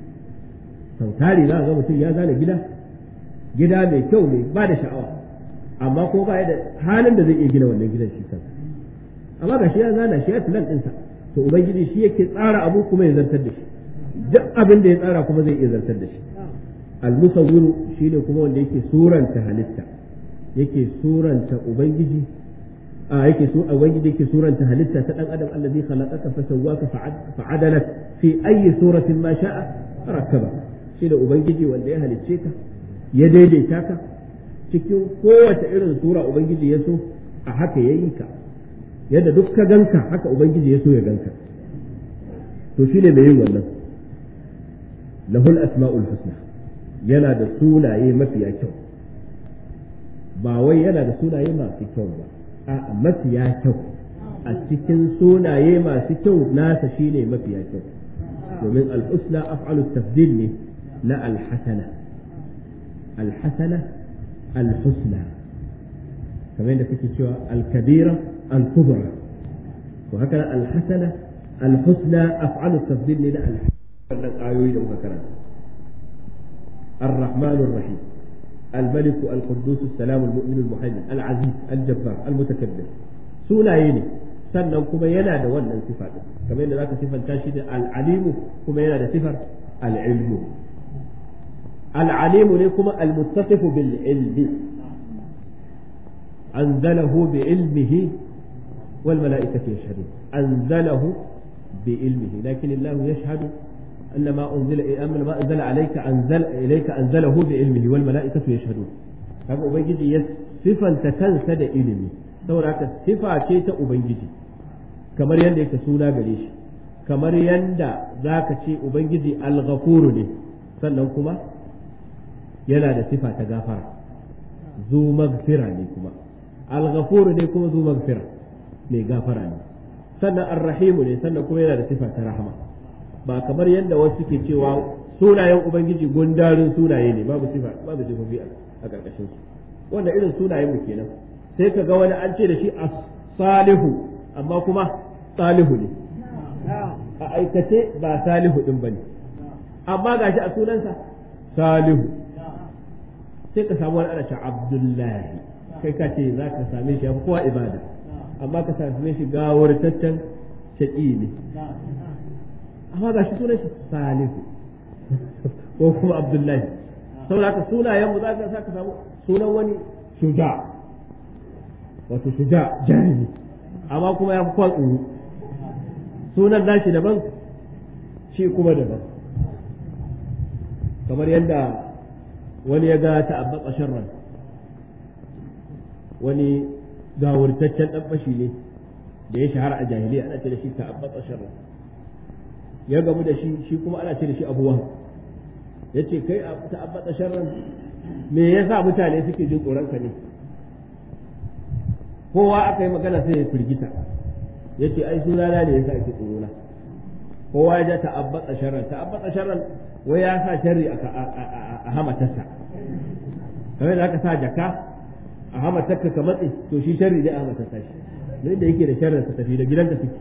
sau tari za ga mutum ya zana gida gida mai kyau ne ba da sha'awa amma ko ba da halin da zai iya gina wannan gidan shi kansa amma ga shi ya zana shi ya filan ɗinsa to ubangiji shi yake tsara abu kuma ya zartar da shi duk abin da ya tsara kuma zai iya zartar da shi al-musawwiru shine kuma wanda yake suranta halitta yake suranta ubangiji a yake so ubangiji yake suranta halitta ta dan adam allazi khalaqaka fa sawwaka fa adalak fi ayi suratin ma sha'a rakkaba shi da ubangiji wanda ya halicce ka ya daidaita ka cikin kowace irin sura ubangiji ya so a haka yayi ka yadda duk ka ganka haka ubangiji ya so ya ganka to shine mai yin wannan lahul asma'ul husna yana da sunaye mafiya kyau ba wai yana da sunaye masu kyau ba a mafiya kyau a cikin sunaye masu kyau nasa shine mafiya kyau domin al-husna af'alu tafdil ne na al-hasana al-hasana al-husna kamar yadda kake cewa al-kabira al-kubra to haka al-hasana al-husna af'alu tafdil ne na al-wannan ayoyi da muka karanta الرحمن الرحيم الملك القدوس السلام المؤمن المهيمن العزيز الجبار المتكبر sunaye ne sannan kuma yana da wannan sifa din kamar yadda zaka sifanta shi da al-alimu kuma yana da sifar al-ilmu al-alimu ne kuma al-muttasifu bil ilmi anzalahu bi ilmihi wal mala'ikatu yashhadun anzalahu bi ilmihi lakin Allah yashhadu أن ما أنزل أن ما أنزل عليك أنزل إليك أنزله بعلمه والملائكة يشهدون kaga ubangiji ya sifanta kansa da ilimi saboda haka sifa ce ta ubangiji kamar yadda yake suna gare shi kamar yadda zaka ce ubangiji al-ghafuru ne sannan kuma yana da sifa ta gafara zu magfira ne kuma al-ghafuru ne kuma zu magfira mai gafara ne sannan ar-rahimu ne sannan kuma yana da sifa ta rahama ba kamar yadda wasu ke cewa sunayen ubangiji gundarin sunaye ne babu sifa babu sifofi a karkashin su wanda irin sunayen mu kenan sai ka ga wani an ce da shi as-salihu amma kuma salihu ne a aikace ba salihu din bane amma gashi a sunansa salihu sai ka samu wani ana ce abdullahi kai ka ce za ka same shi ya kowa ibada amma ka same shi gawurtaccen shaƙi ne amma ga shi sunan shi salihu ko kuma abdullahi saboda haka sunayen mu za ka sa ka samu sunan wani shuja wato shuja jarumi amma kuma ya fi kwan tsoro sunan nashi daban shi kuma daban kamar yadda wani ya ga ta'abbata sharran wani gawurtaccen dan fashi ne da ya shahara a jahiliya ana ce da shi ta'abbata sharran ya gamu da shi shi kuma ana ce da shi abu wahab ya ce kai a ta'abbata sharran me yasa mutane suke jin tsoron ka ne kowa aka yi magana sai ya firgita ya ce ai sunana ne yasa ake tsoro na kowa ya ja ta'abbata sharran ta'abbata sharran wai ya sa sharri a hamatarsa kamar da aka sa jaka a hamatarka ka matse to shi sharri ne a hamatarsa shi don da yake da sharrin sa tafi da gidanka suke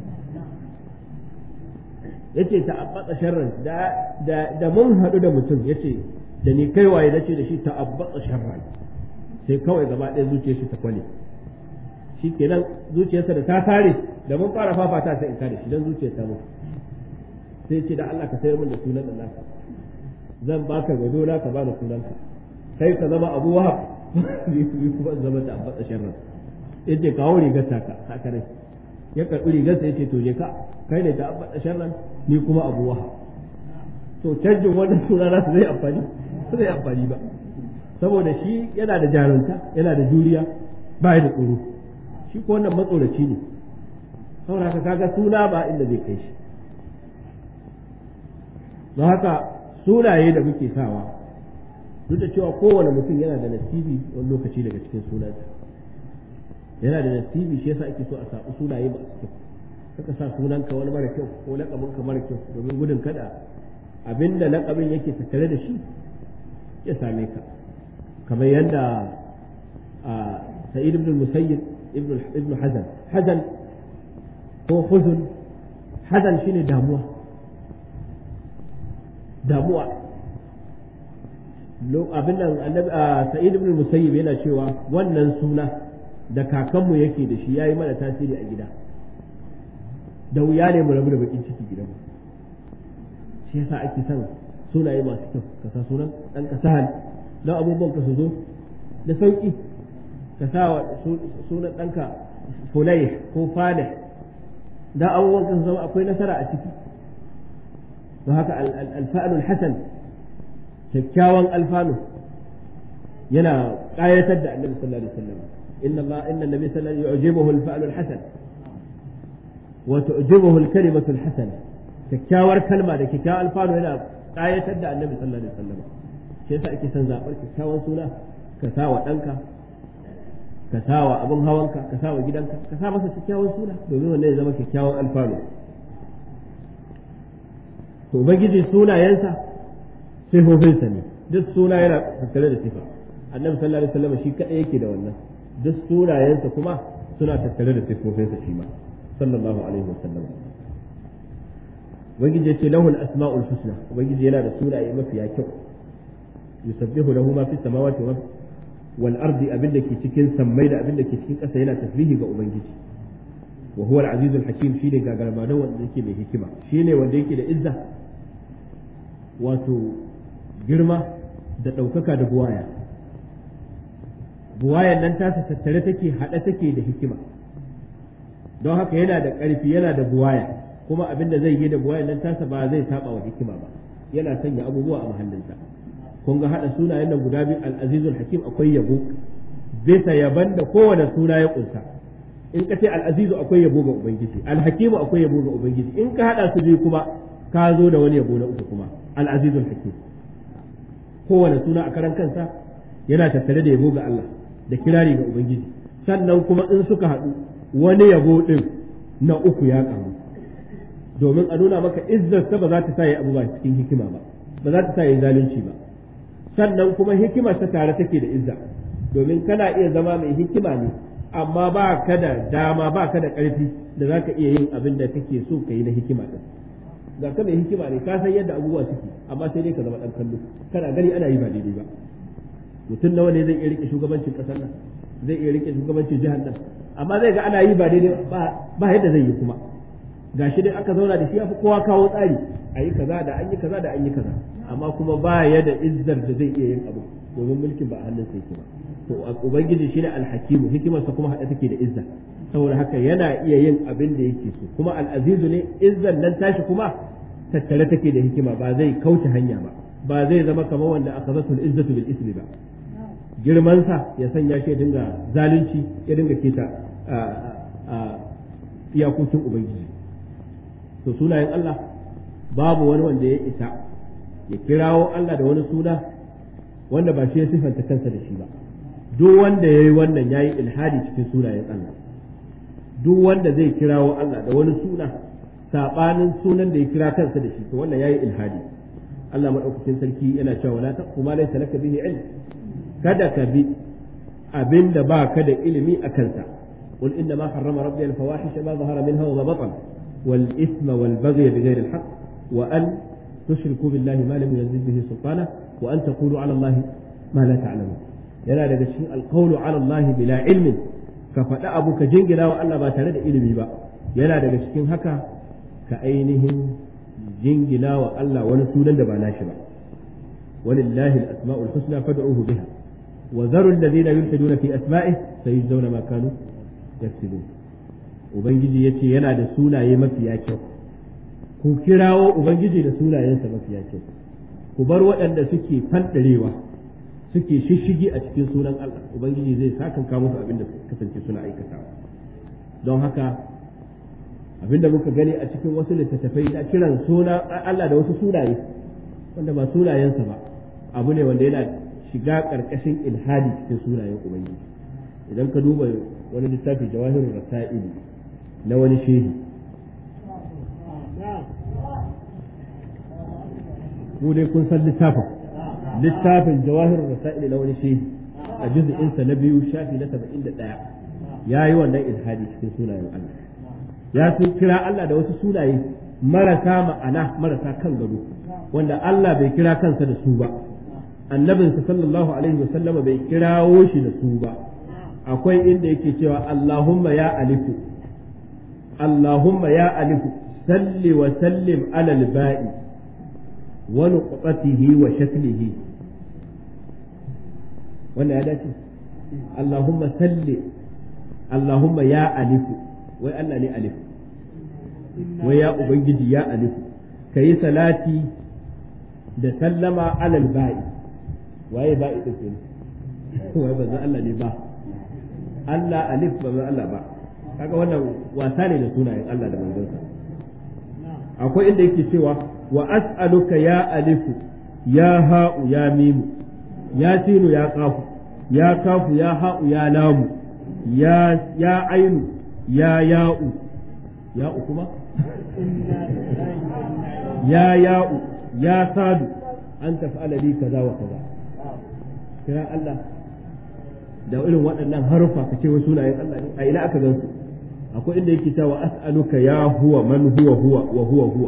yace ta'abbata sharran da da da mun hadu da mutum yace da ni kai waye nace da shi ta'abbata sharran sai kawai gaba ɗaya zuciyar shi ta kwale shi kenan zuciyarsa da ta tare da mun fara fafata sai in kare shi dan zuciyar ta mutu sai ce da Allah ka sayar min da sunan nan naka zan baka gado na ka bani sunanka kai ka zama Abu Wahab ni kuma zama da Abbas Sharran yace kawo rigar taka haka ne ya karbi rigar sa yace to je ka kai ne da Abbas Sharran ni kuma Abu Wahab to canjin wannan suna nasu zai amfani zai amfani ba saboda shi yana da jarunta yana da juriya ba da tsoro shi ko wannan matsoraci ne saboda haka kaga suna ba inda zai kai shi don haka sunaye da muke sawa duk da cewa kowane mutum yana da nasibi wani lokaci daga cikin sunansa yana da nasibi shi yasa ake so a sabu sunaye ba su kaka sa sunanka wani mara kyau ko lakabinka mara kyau domin gudun kada abinda lakabin yake tattare da shi ya same ka kamar yadda sa'id ibn musayyib ibn hazan hazan ko huzun hazan shine damuwa damuwa abin nan annabi sa'id ibn musayyib yana cewa wannan suna da kakanmu yake da shi yayi mana tasiri a gida da wuya ne mu rabu da bakin ciki gidan mu shi yasa ake son sunaye masu kyau ka sa sunan dan ka sahal dan abubuwan ka su zo da sauki ka sa sunan ɗanka fulai ko falih dan abubuwan ka su zama akwai nasara a ciki don haka alfa'alul hasan kyakkyawan alfanu yana ƙayatar da annabi sallallahu alaihi wasallam inna Allah inna nabi sallallahu alaihi wasallam yu'jibuhu alfa'alul hasan wa tu'jibuhu alkalimatu alhasana kyakkyawar kalma da kyakkyawan alfanu yana ƙayatar da annabi sallallahu alaihi wasallam shi yasa ake son zaɓar kyakkyawan suna ka sa wa ɗanka ka sa wa abin hawanka ka sa wa gidanka ka sa masa kyakkyawan suna domin wannan ya zama kyakkyawan alfanu to ubangiji sunayensa sifofinsa ne duk suna yana tattare da sifa annabi sallallahu alaihi wasallam shi kadai yake da wannan duk sunayensa kuma suna tattare da sifofinsa shi ma sallallahu alaihi wasallam ubangiji ya ce lahul asma'ul husna ubangiji yana da sunaye mafiya kyau yusabbihu lahu ma fi samawati wa wal ardi abin da ke cikin sammai da abin da ke cikin ƙasa yana tasbihi ga ubangiji wa huwa al-azizul hakim shine gagarmadan wanda yake mai hikima shine wanda yake da izza wato girma da ɗaukaka da buwaya buwayan nan tasa tattare take haɗe take da hikima don haka yana da ƙarfi yana da buwaya kuma abin da zai yi da buwayan nan tasa ba zai saba wa hikima ba yana sanya abubuwa a mahallinsa kun ga haɗa sunayen nan guda biyu al-azizul hakim akwai yabo bisa yaban da kowane suna ya kunsa in ka ce al-azizu akwai yabo ga ubangiji al-hakimu akwai yabo ga ubangiji in ka haɗa su biyu kuma ka zo da wani yabo na uku kuma al-azizul hakim kowane suna a karan kansa yana tattare da yabo ga Allah da kirari ga ubangiji sannan kuma in suka haɗu wani yabo din na uku ya karu domin a nuna maka izzarsa ba za ta sa ya abu ba cikin hikima ba ba za ta sa ya zalunci ba sannan kuma hikimar ta tare take da izza domin kana iya zama mai hikima ne amma ba ka da dama ba ka da ƙarfi da za ka iya yin abin da kake so ka yi na hikima ɗin ga ka mai hikima ne ka san yadda abubuwa suke amma sai dai ka zama ɗan kallo kana gani ana yi ba daidai ba mutum nawa ne zai iya rike shugabancin kasar nan zai iya rike shugabancin jihar nan amma zai ga ana yi ba daidai ba yadda zai yi kuma gashi dai aka zauna da shi ya fi kowa kawo tsari a yi kaza da an yi kaza da an yi kaza amma kuma ba ya da izzar da zai iya yin abu domin mulkin ba a hannun sa yake ba to ubangiji shine alhakimu hikimarsa kuma hada take da izza saboda haka yana iya yin abin da yake so kuma al'azizu ne izzar nan tashi kuma tattare take da hikima ba zai kauce hanya ba ba zai zama kamar wanda aka zatul izzatu bil ismi ba girmansa ya sanya shi ya dinga zalunci ya dinga keta iyakokin ubangiji to sunayen Allah babu wani wanda ya isa ya kirawo Allah da wani suna wanda ba shi ya sifanta kansa da shi ba duk wanda ya yi wannan ya yi ilhadi cikin sunayen Allah duk wanda zai kirawo Allah da wani suna saɓanin sunan da ya kira kansa da shi to wannan ya yi ilhadi Allah maɗaukakin sarki yana cewa la taqfu ma laysa laka bihi ilm kada ka bi abinda ba ka da ilimi a kansa قل إنما حرم ربي الفواحش ما ظهر منها وما بطن والإثم والبغي بغير الحق وأن تشركوا بالله ما لم ينزل به سلطانه وأن تقولوا على الله ما لا تعلمون yana daga cikin alqawlu ala Allah bila ilmin ka faɗa abu ka jingina wa Allah ba tare da ilimi ba yana daga cikin haka ka ainihin jingina wa Allah wani sunan da ba nashi ba walillahi al-asma'ul husna fad'uhu biha wa dharu alladhina yulhiduna fi asma'ihi sayujzawna ma kanu yaksibun ubangiji yace yana da sunaye mafiya kyau ku kirawo ubangiji da sunayensa mafiya kyau ku bar waɗanda suke fanɗarewa suke shishigi a cikin sunan Allah ubangiji zai sakanka musu abin da kasance suna aikatawa don haka abin da muka gani a cikin wasu littattafai da kiran suna Allah da wasu sunaye wanda ba sunayensa ba abu ne wanda yana shiga ƙarƙashin ilhadi cikin sunayen ubangiji idan ka duba wani littafi jawahirul rasa'ili na wani shehi ku dai kun san littafin littafin jawahirul rasa'ili na wani shehi a juz'insa na biyu shafi na saba'in da ɗaya ya yi wannan ilhadi cikin sunayen Allah ya sun kira Allah da wasu sunaye marasa ma'ana marasa kan gado wanda Allah bai kira kansa da su ba annabinsa sallallahu alaihi wa sallama bai kirawo shi da su ba akwai inda yake cewa Allahumma ya alifu Allahumma ya alifu salli wa sallim alal ba'i wa nuqtatihi wa shaklihi wannan ya dace Allahumma salli Allahumma ya alifu wai Allah ne alifu wai ya ubangiji ya alifu kayi salati da sallama alal ba'i waye ba'i din wai bazan Allah ne ba Allah alif ba Allah ba kaga wannan wasa ne da sunayen Allah da manzonsa akwai inda yake cewa wa as'aluka ya alifu ya ha'u ya mimu ya sinu ya kafu ya kafu ya ha'u ya lamu ya ya ainu ya ya'u ya'u kuma ya ya'u ya sadu an taf'ala li kaza wa kaza kira Allah da irin waɗannan harufa ka ce wasu sunayen Allah ne a ina aka gan su akwai inda yake cewa as'aluka ya huwa man huwa huwa wa huwa huwa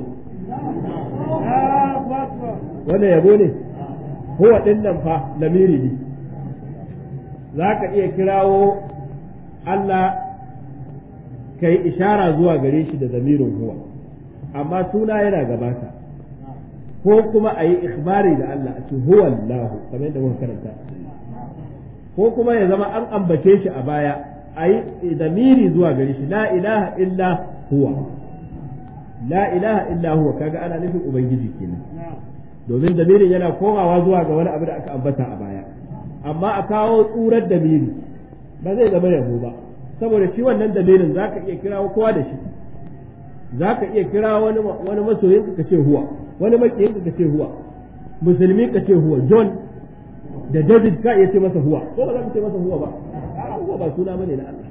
wannan yabo ne huwa din nan fa lamiri ne za ka iya kirawo Allah ka yi ishara zuwa gare shi da zamirin huwa amma suna yana gabata ko kuma a yi ikhbari da Allah a ce huwa Allah kamar yadda muka karanta ko kuma ya zama an ambace shi a baya a yi zamiri zuwa gare shi la ilaha illa huwa la ilaha illa huwa kaga ana nufin ubangiji kenan domin damirin yana komawa zuwa ga wani abu da aka ambata a baya amma a kawo tsurar damiri ba zai zama yabo ba saboda shi wannan damirin zaka iya kirawo kowa da shi zaka iya kira wani wani masoyin ka ce huwa wani makiyin ka ce huwa musulmi ka ce huwa john da David ka iya ce masa huwa ko ba za ka ce masa huwa ba huwa ba suna bane na Allah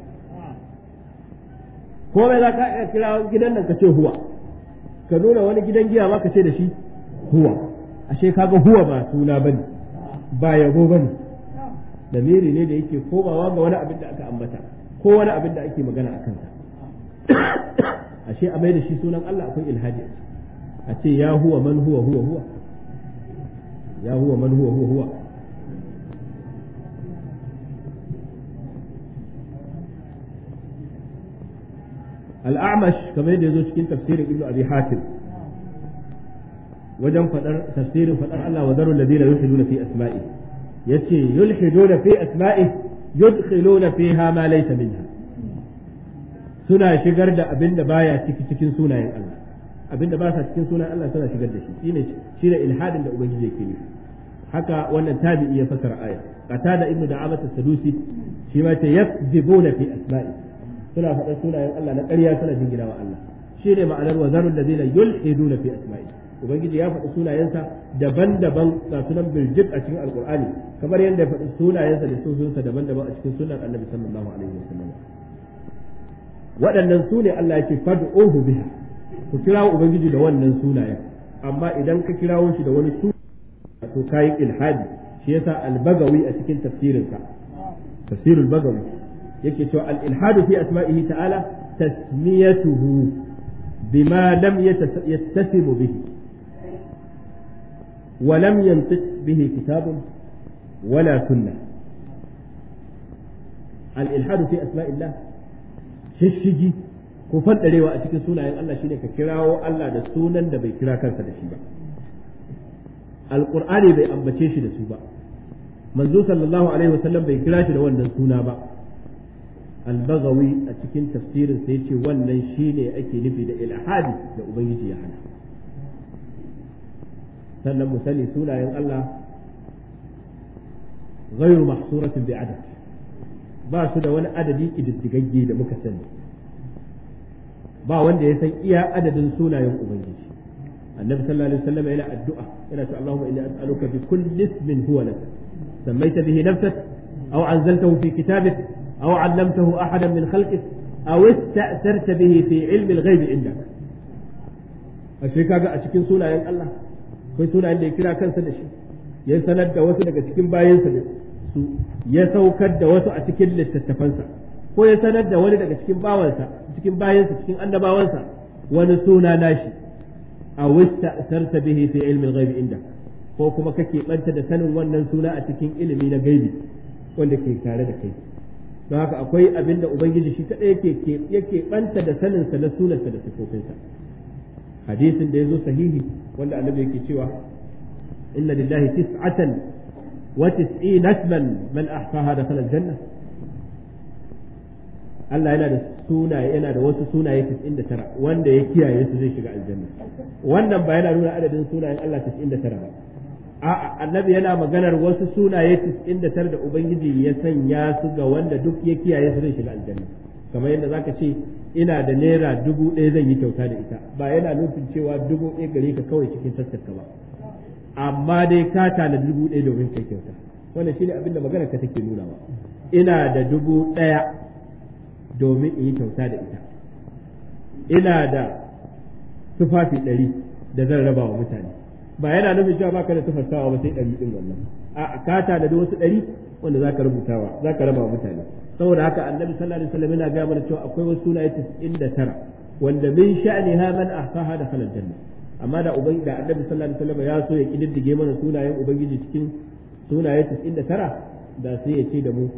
ko bai za ka iya kira gidan nan ka ce huwa ka nuna wani gidan giya ma ka ce da shi huwa ashe kaga huwa ba suna bane ba yabo bane damiri ne da yake komawa ga wani abin da aka ambata ko wani abin da ake magana a kansa ashe a mai da shi sunan Allah akwai ilhadi a ce ya huwa man huwa huwa huwa ya huwa man huwa huwa huwa al-a'mash kamar yadda yazo cikin tafsirin ibnu abi hatim wajen fadar tafsirin fadar Allah wa zarul ladina yulhiduna fi asma'i yace yulhiduna fi asma'i yudkhiluna fiha ma laysa minha suna shigar da abin da baya ciki cikin sunayen Allah abin da ba sa cikin sunayen Allah suna shigar da shi shine shine ilhadin da ubangiji yake nufi haka wannan tabi'i ya fasara aya qatada ibnu da'amat as-sadusi shi ma ta yakzibuna fi asma'i suna faɗa sunayen Allah na ƙarya suna jingina wa Allah shine ma'anar wa zarul ladina yulhiduna fi asma'i ubangiji ya faɗi sunayensa daban-daban ga sunan birjik a cikin alqur'ani kamar yadda ya faɗi sunayensa da sunansa daban-daban a cikin sunan annabi sallallahu alaihi wasallam waɗannan su ne Allah yake fad'uhu biha ku kirawo ubangiji da wannan sunayen amma idan ka kirawo shi da wani suna to kayi ilhadi shi yasa al-bagawi a cikin tafsirinsa tafsirul bagawi yake cewa al-ilhadu fi asma'ihi ta'ala tasmiyatuhu bima lam yattasimu bihi wa lam yantiq bihi kitabun wala sunnah al-ilhadu fi asma'illah shishigi ko faddarewa a cikin sunayen Allah shine ka kirawo Allah da sunan da bai kira kansa da shi ba alqur'ani bai ambace shi da su ba manzo sallallahu alaihi wasallam bai kira shi da wannan suna ba al-baghawi a cikin tafsirin sai ce wannan shine ake nufi da ilhadi da ubangiji ya hana sannan mu sani sunayen Allah غير محصورة بعدد ba su da wani adadi ƙididdigagge da muka sani ba wanda ya san iya adadin sunayen ubangiji annabi sallallahu alaihi wasallam yana addu'a yana cewa Allahumma inni as'aluka bi kulli ismin huwa lak sammaita bihi nafsak aw anzaltahu fi kitabik aw 'allamtahu ahadan min khalqik aw ista'tharta bihi fi 'ilmi al-ghaib indak ashe kaga a cikin sunayen Allah akwai sunayen da ya kira kansa da shi ya sanar da wasu daga cikin bayansa da su ya saukar da wasu a cikin littattafansa ko ya sanar da wani daga cikin bawansa cikin bayansa cikin annabawansa wani suna nashi a wista sarta bihi fi ilmin ghaibi inda ko kuma kake banta da sanin wannan suna a cikin ilimi na gaibi wanda ke tare da kai don haka akwai abin da ubangiji shi kadai yake yake banta da saninsa na sunansa da sifofinsa hadisin da ya zo sahihi wanda annabi yake cewa inna lillahi tis'atan وتسعين اسما من احصاها دخل الجنه Allah yana da sunaye yana da wasu sunaye 99 wanda ya kiyaye su zai shiga aljanna wannan ba yana nuna adadin sunayen Allah 99 ba a'a annabi yana maganar wasu sunaye 99 da ubangiji ya sanya su ga wanda duk ya kiyaye su zai shiga aljanna kamar yadda zaka ce ina da naira dubu ɗaya zan yi kyauta da ita ba yana nufin cewa dubu ɗaya gare ka kawai cikin taskarka ba amma dai ka tana dubu ɗaya domin kai kyauta wannan shine abin da magana ka take nunawa ina da dubu ɗaya domin in yi kyauta da ita ina da tufafi ɗari da zan raba wa mutane ba yana nufin cewa baka da tufartawa ba sai ɗari ɗin wannan a ka tana da wasu ɗari wanda zaka rubutawa zaka raba wa mutane saboda haka annabi sallallahu alaihi wasallam yana gaya mana cewa akwai wasu sunaye 99 wanda min sha'niha man ahsaha da khalal janna amma da ubangi da annabi sallallahu alaihi wasallam ya so ya kididdige mana sunayen ubangiji cikin sunaye 99 da sai ya ce da mu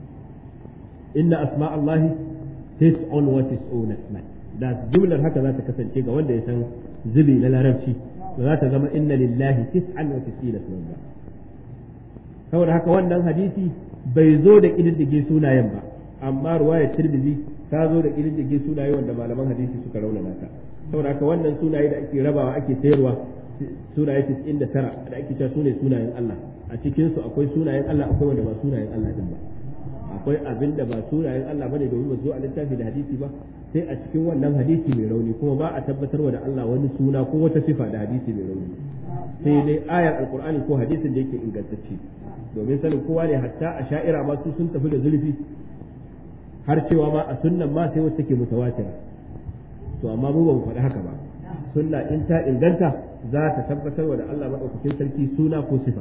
inna asma Allah tis'un wa tis'una asma da jumlar haka za ta kasance ga wanda ya san zubi na larabci ba za ta zama inna lillahi tis'an wa tis'ina asma ba saboda haka wannan hadisi bai zo da kididdige sunayen ba amma ruwayar tirmidhi ta zo da kididdige sunaye wanda malaman hadisi suka raunana ta saboda haka wannan sunaye da ake rabawa ake sayarwa sunaye 99 da ake cewa sune sunayen Allah a cikin su akwai sunayen Allah akwai wanda ba sunayen Allah din ba akwai abin da ba sunayen Allah bane domin ba zo a littafi da hadisi ba sai a cikin wannan hadisi mai rauni kuma ba a tabbatarwa da Allah wani suna ko wata sifa da hadisi mai rauni sai dai ayar alqur'ani ko hadisin da yake ingantacce domin sanin kowa ne hatta a sha'ira ma su sun tafi da zulfi har cewa ma a sunnan ma sai wacce take mutawatira to amma mu ba mu faɗi haka ba sunna in ta inganta za ta tabbatar da Allah maɗaukakin sarki suna ko sifa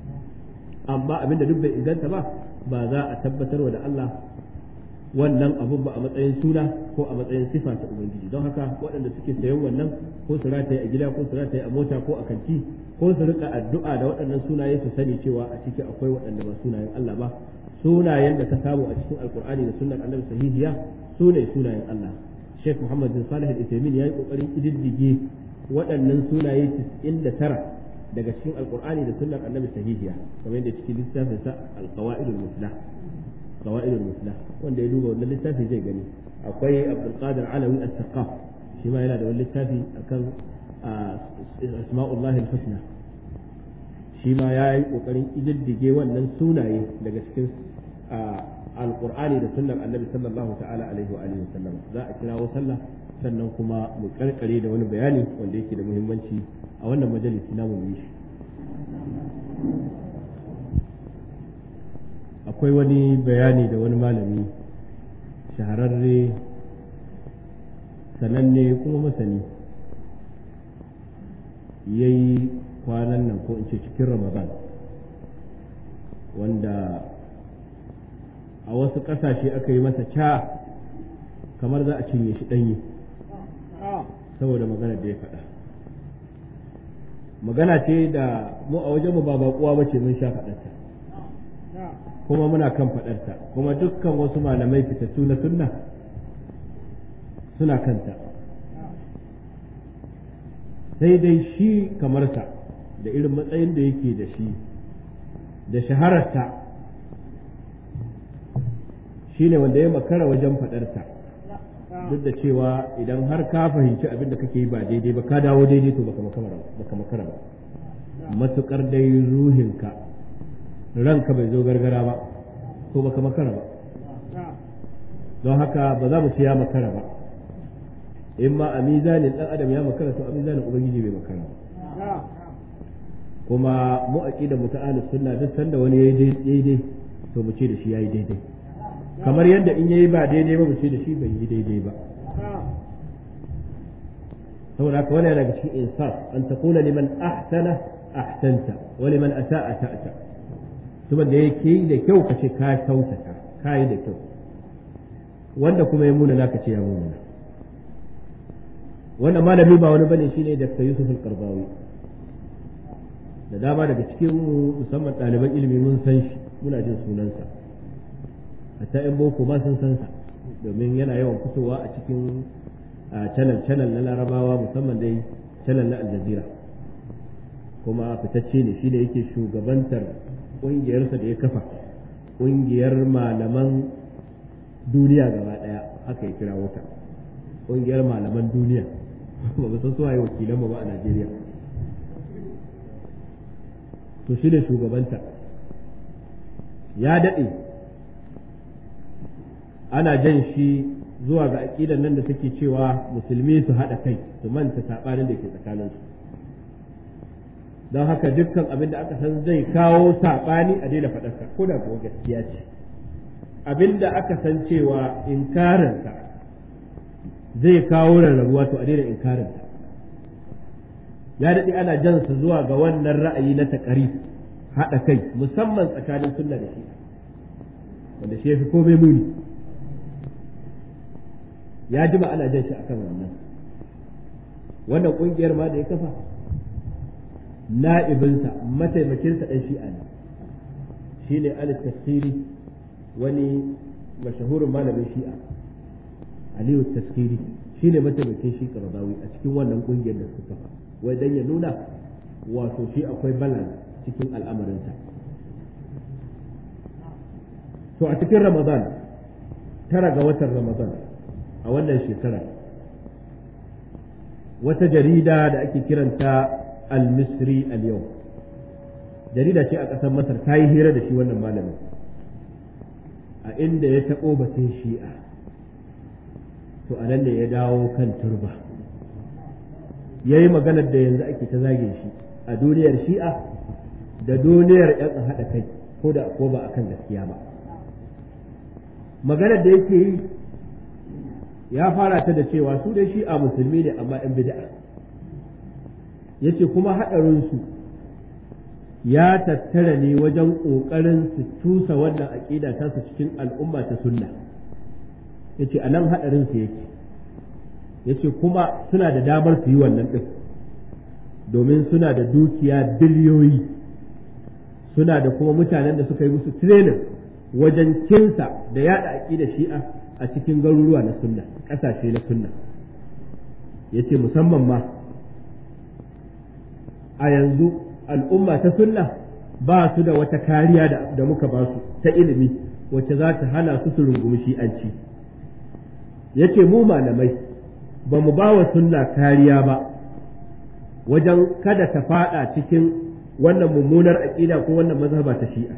amma abinda duk bai inganta ba ba za a tabbatar da Allah wannan abun ba a matsayin suna ko a matsayin sifa ta ubangiji don haka waɗanda suke sayan wannan ko su rataye a gida ko su rataye a mota ko a kanti ko su rika addu'a da waɗannan sunaye su sani cewa a ciki akwai waɗanda ba sunayen Allah ba sunayen da ka samu a cikin alkur'ani da sunnar annabi sahihiya su ne sunayen Allah Sheikh Muhammad bin Salih al-Uthaymeen yayi kokarin kididdige waɗannan sunaye 99 daga cikin alqur'ani da sunnar annabi sahihiya kamar yadda cikin littafin sa al-qawaidul muslah qawaidul muslah wanda ya duba wannan littafi zai gani akwai Abdul Qadir Alawi as-Saqaf shi ma yana da wani littafi akan asma'ullahi al-husna shi ma ya yi ƙoƙarin ƙididdige wannan sunaye daga cikin alƙur'ani da sunnar annabi sallallahu ta'ala alaihi wa alihi wasallam za a kirawo sallah sannan kuma mu karkare da wani bayani wanda yake da muhimmanci a wannan majalisi namu mu yi shi akwai wani bayani da wani malami shahararre sananne kuma masani yayi kwanan nan ko in ce cikin ramadan wanda a wasu ƙasashe aka yi masa ca kamar za a cinye shi ɗanye saboda magana da ya faɗa magana ce da mu a wajen mu ba baƙuwa ba ce mun sha faɗarta kuma muna kan faɗarta kuma dukkan wasu malamai fitattu na sunna suna kanta sai dai shi kamar sa da irin matsayin da yake da shi da shahararsa shi ne wanda ya makara wajen faɗarta duk da cewa idan har ka fahimci abin da kake yi ba daidai ba ka dawo daidai to baka makara ba matukar dai ruhinka ranka bai zo gargara ba to baka makara ba don haka ba za mu ce ya makara ba in ma a mizanin dan adam ya makara to a mizanin ubangiji bai makara ba kuma mu aqida mu ta ahlus sunna duk sanda wani yayi daidai to mu ce da shi yayi daidai kamar yadda in yayi ba daidai ba mu ce da shi bai yi daidai ba saboda haka wani daga cikin insaf an taqula liman ahsana ahsanta wa liman asa'a ta'ta kuma da yake da kyau ka ce ka kyautata ka yi da kyau wanda kuma ya muna naka ce ya muna wannan malami ba wani bane shine Dr. Yusuf al-Qardawi da dama daga cikin musamman ɗaliban ilimi mun san shi muna jin sunansa hatta yan boko ma sun san sa domin yana yawan fitowa a cikin channel channel na larabawa musamman dai channel na aljazira kuma fitacce ne shi da yake shugabantar ƙungiyarsa da ya kafa ƙungiyar malaman duniya gaba ɗaya haka ya kira wata ƙungiyar malaman duniya ba ba san suwaye wakilan ba a Najeriya to shi ne shugabanta ya daɗe ana jan shi zuwa ga aƙidar nan da take cewa musulmi su haɗa kai su manta saɓanin da ke tsakaninsu don haka dukkan abin da aka san zai kawo saɓani a daina faɗarsa ko da kuwa gaskiya ce abin da aka san cewa inkarinsa zai kawo rarrabuwa to a daina inkarinsa ya daɗe ana jansa zuwa ga wannan ra'ayi na taƙari haɗa kai musamman tsakanin sunna da shi wanda shi ya fi komai muni ya jima ana jan shi akan wannan wannan ƙungiyar ma da ya kafa na'ibinsa mataimakinsa ɗan shi'a ne shi ne alif tafsiri wani mashahurin malamin shi'a aliyu tafsiri shi ne mataimakin shi karzawi a cikin wannan ƙungiyar da suka kafa wai dan ya nuna wato shi akwai balance cikin al'amarinsa to a cikin ramadan tara ga watan ramadan a wannan shekara wata jarida da ake kiranta al-misri al-yau jarida ce a ƙasar masar ta yi hira da shi wannan malamin a inda ya taɓo batun shi'a to a nan ne ya dawo kan turba ya yi maganar da yanzu ake ta zage shi a duniyar shi'a da duniyar 'yan haɗa kai ko da ko ba akan gaskiya ba maganar da yake yi ya fara ta da cewa su dai shi'a musulmi ne amma 'yan bid'a yace kuma haɗarinsu ya tattara ne wajen ƙoƙarin su tusa wannan aƙida ta su cikin al'umma ta sunna yace a nan haɗarinsu yake yace kuma suna da damar su yi wannan ɗin domin suna da dukiya biliyoyi suna da kuma mutanen da suka yi musu training wajen kinsa da yada aƙida shi'a a cikin garuruwa na sunna ƙasashe na sunna ya ce musamman ma a yanzu al'umma ta sunna ba su da wata kariya da muka ba su ta ilimi wacce za ta hana su su rungumi shi'anci ya ce mu malamai ba mu ba wa sunna kariya ba wajen kada ta fada cikin wannan mummunar aƙida ko wannan mazhaba ta shi'a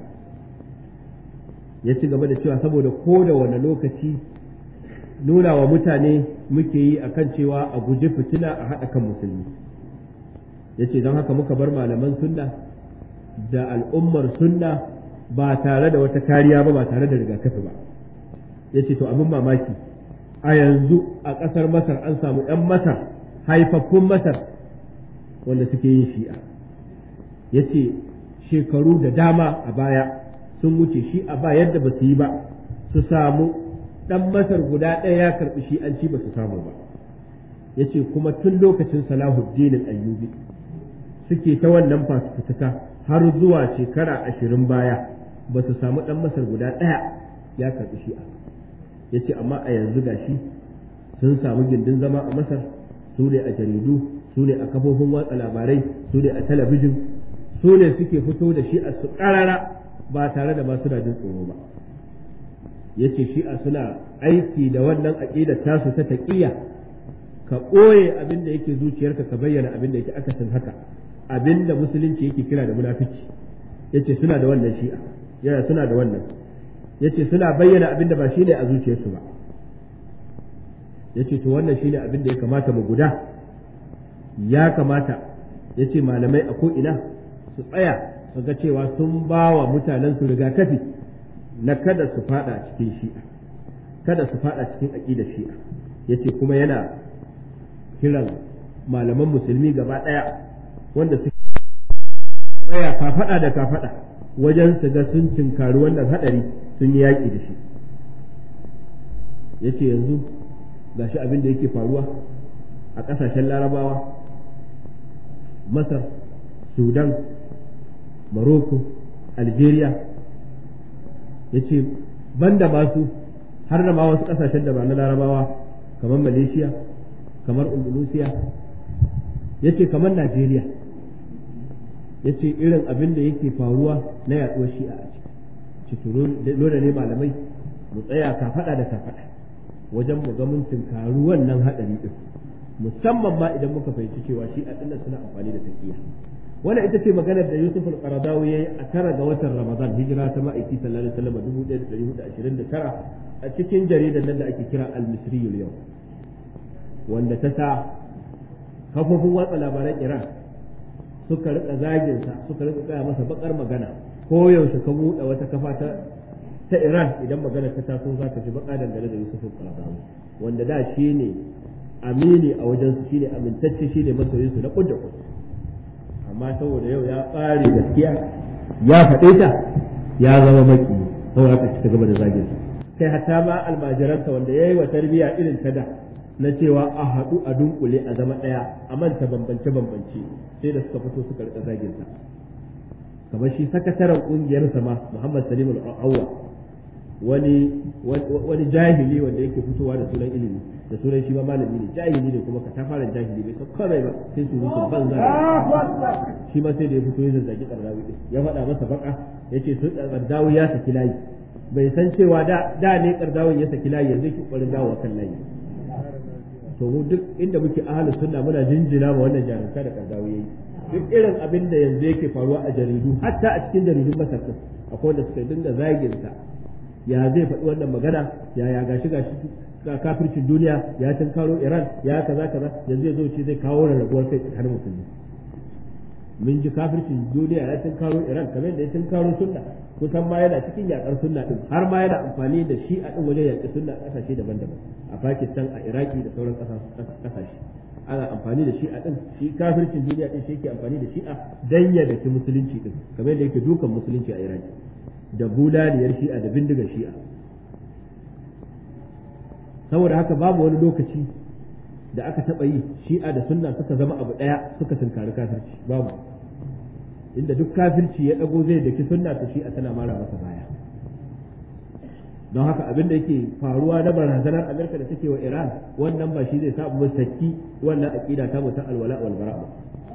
ya ci gaba da cewa saboda ko da wani lokaci nuna wa mutane muke yi akan cewa a guji fitina a haɗa kan musulmi ya ce don haka muka bar malaman sunna da al'ummar sunna ba tare da wata kariya ba ba tare da rigakafi ba ya ce to abin mamaki a yanzu a ƙasar masar an samu 'yan masar haifaffun masar wanda suke yin shi'a ya ce shekaru da dama a baya sun wuce shi a ba yadda ba su yi ba su samu ɗan masar guda ɗaya ya karɓi shi an ci ba su samu ba ya ce kuma tun lokacin salahuddin ayyubi suke ta wannan fasukutuka har zuwa shekara ashirin baya ba su samu ɗan masar guda ɗaya ya karɓi shi'a ya ce amma a yanzu gashi sun samu gindin zama a masar su ne a jaridu su ne a kafofin watsa labarai su ne a talabijin su ne suke fito da shi'a su ƙarara ba tare da ba suna jin tsoro ba yace shi'a suna aiki da wannan aqidar tasu ta taqiyya ka ɓoye abin da yake zuciyarka ka bayyana abin da yake akasin haka abin da musulunci yake kira da munafici yace suna da wannan shi'a yana suna da wannan yace suna bayyana abin da ba shine a zuciyarsu ba yace to wannan shine abin da ya kamata mu guda ya kamata yace malamai a ko ina su tsaya su ga cewa sun ba wa mutanen su rigakafi na kada su fada cikin shi'a kada su fada cikin aqidar shi'a yace kuma yana kiran malaman musulmi gaba daya wanda su tsaya kafada da kafada wajen su ga sun cinkari wannan hadari sun yi yaki da shi yace yanzu gashi abin da yake faruwa a kasashen larabawa masar sudan Morocco, Algeria ya ce banda masu har da ma wasu ƙasashen da ba na larabawa kamar Malaysia, kamar Indonesia, ya ce kamar Najeriya, ya ce irin abin da yake faruwa na yaɗuwar shi'a a ciki. dole ne malamai mu tsaya kafaɗa da kafaɗa wajen mu ga mun tunkaru wannan haɗari ɗin musamman ma idan muka fahimci cewa shi'a ɗin suna amfani da taƙiyya. wannan ita ce maganar da Yusuf al-Qaradawi yayi a tara ga watan Ramadan hijira ta ma'aiki sallallahu alaihi wasallam 1429 a cikin jaridar nan da ake kira Al-Misri yau wanda ta sa kafofin watsa labaran Iran suka rika zagin sa suka rika kaya masa bakar magana ko yaushe ka buɗe wata kafa ta ta Iran idan magana ta taso za ka ji baka dangane da Yusuf al-Qaradawi wanda da shine amini a wajen su shine amintacce shine masoyin su na kudda kudda amma saboda yau ya ƙare gaskiya ya faɗe ta ya zama maki saboda haka ci gaba da zagin sa kai hatta ma almajiransa wanda yayi wa tarbiya irin ta da na cewa a haɗu a dunkule a zama ɗaya a manta bambance bambance sai da suka fito suka rika zagin sa kamar shi sakataren ƙungiyar sa ma Muhammad Salim al-Awwa wani wani jahili wanda yake fitowa da sunan ilimi da sunan shi ma malami ne jahili ne kuma ka ta fara jahili bai san kawai ba sai su musu banza shi ma sai da ya fito ya zazzagi kardawi din ya faɗa masa baka yace su kardawi ya saki layi bai san cewa da da ne kardawin ya saki layi yanzu ki kwarin dawo kan layi to mu duk inda muke ahlus sunna muna jinjina ma wannan jarumta da kardawi yayi duk irin abin da yanzu yake faruwa a jaridu hatta a cikin jaridun masar akwai wanda suka dinga zagin sa ya zai faɗi wannan magana ya ya gashi gashi ga kafircin duniya ya tunkaro Iran ya kaza kaza yanzu ya zo ce zai kawo rarrabuwar kai tsakanin musulmi mun ji kafircin duniya ya tunkaro Iran kamar da ya tunkaro sunna kusan ma yana cikin yakar sunna din har ma yana amfani da shi a din wajen yaƙi sunna kasashe daban-daban a Pakistan a Iraki da sauran kasashe ana amfani da shi a din shi kafircin duniya din shi yake amfani da shi a dan ya daki musulunci din kamar da yake dukan musulunci a Iraki da bulaliyar shi'a da bindigar shi'a saboda haka babu wani lokaci da aka taɓa yi shi'a da sunna suka zama abu ɗaya suka tunkari kafirci babu inda duk kafirci ya ɗago zai daki sunna to shi'a tana mara masa baya don haka abin da yake faruwa na barazanar Amerika da take wa Iran wannan ba shi zai sa mu saki wannan aqida ta mu ta alwala wal bara ba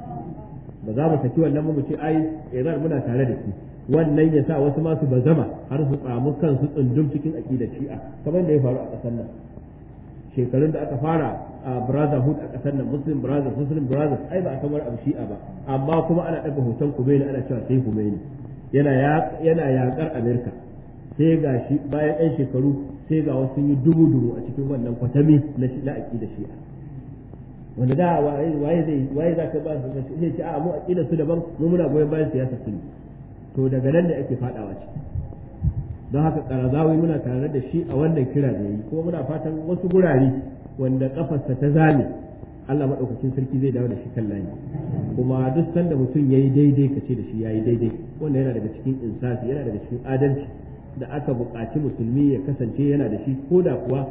ba za mu saki wannan mu ce ai Iran muna tare da shi wannan ya sa wasu masu bazama har su tsamu kansu tsundum cikin aqidar Shi'a kamar da ya faru a ƙasar nan shekarun da aka fara a brotherhood a ƙasar nan muslim brothers muslim brothers ai ba a kamar abu Shi'a ba amma kuma ana ɗaga hoton Khomeini ana cewa sai Khomeini yana yana yaƙar Amerika sai ga shi bayan ɗan shekaru sai ga wasu yi dubu dubu a cikin wannan kwatami na shi la'aki da shi'a wanda da waye zai waye za ka ba su zai ce a mu aqida su daban mu muna goyon bayan siyasa su to daga nan da ake fadawa ciki don haka karazawi muna tare da shi a wannan kira da yi kuma muna fatan wasu gurare wanda kafarsa ta zame Allah maɗaukacin sarki zai dawo da shi kan layi kuma duk sanda mutum ya yi daidai ka ce da shi ya yi daidai wanda yana daga cikin insafi yana daga cikin adalci da aka buƙaci musulmi ya kasance yana da shi ko da kuwa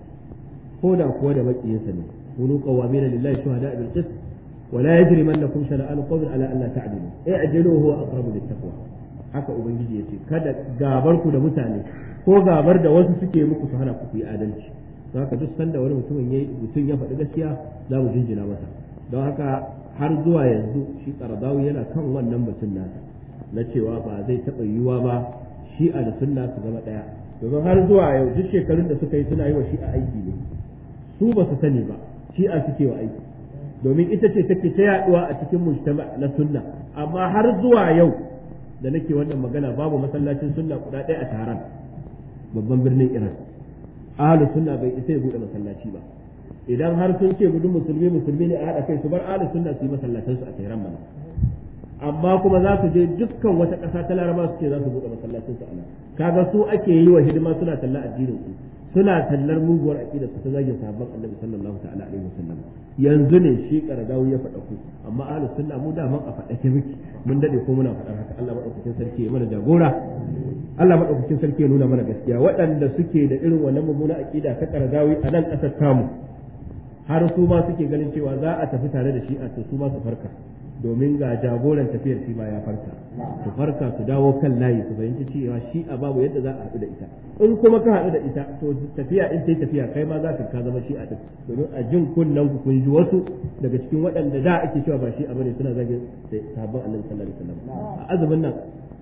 ko da kuwa da maƙiyinsa ne kunu qawamina lillahi shuhada bil qist wa la yajrimannakum shana'an qawmin ala alla ta'dilu i'dilu huwa aqrabu lit taqwa haka ubangiji yace kada gabar ku da mutane ko gabar da wasu suke muku su hana ku yi adalci don haka duk sanda wani mutumin yayi mutum ya faɗi gaskiya za mu jinjina masa don haka har zuwa yanzu shi qaradawi yana kan wannan batun nasa na cewa ba zai taɓa yiwuwa ba shi'a da sunna su zama ɗaya domin har zuwa yau duk shekarun da suka yi suna yi wa shi'a aiki ne su ba su sani ba shi'a suke wa aiki domin ita ce take ta yaduwa a cikin mujtama na sunna amma har zuwa yau da nake wannan magana babu masallacin sunna guda ɗaya a taron babban birnin Iran ahlus sunna bai isa ya bude masallaci ba idan har sun ce gudun musulmi musulmi ne a haɗa kai su bar ahlus sunna su yi masallatansu a Tehran mana amma kuma za su je dukkan wata ƙasa ta laraba su ce za su buɗe masallacin su anan kaga su ake yi wa hidima suna talla addinin su suna tallar muguwar aqida su ta zagin sahabban annabi sallallahu ta'ala alaihi wasallam yanzu ne shi karagawu ya faɗa ku amma ahlus sunna mu da man a faɗa ke miki mun dade ko muna faɗar haka Allah madaukakin sarki ya mana jagora Allah madaukakin sarki ya nuna mana gaskiya waɗanda suke da irin wannan mummuna aqida ta karagawi a nan ƙasar tamu har su ma suke ganin cewa za a tafi tare da shi a su ma su farka domin ga jagoran tafiyar shi ma ya farka su farka su dawo kan layi su fahimci cewa shi a babu yadda za a haɗu da ita in kuma ka haɗu da ita to tafiya in ta tafiya kai ma za ka ka zama shi a duk domin a jin kunnen ku kun ji wasu daga cikin waɗanda da ake cewa ba shi a bane suna zagin sabon annabi sallallahu alaihi wasallam a azumin nan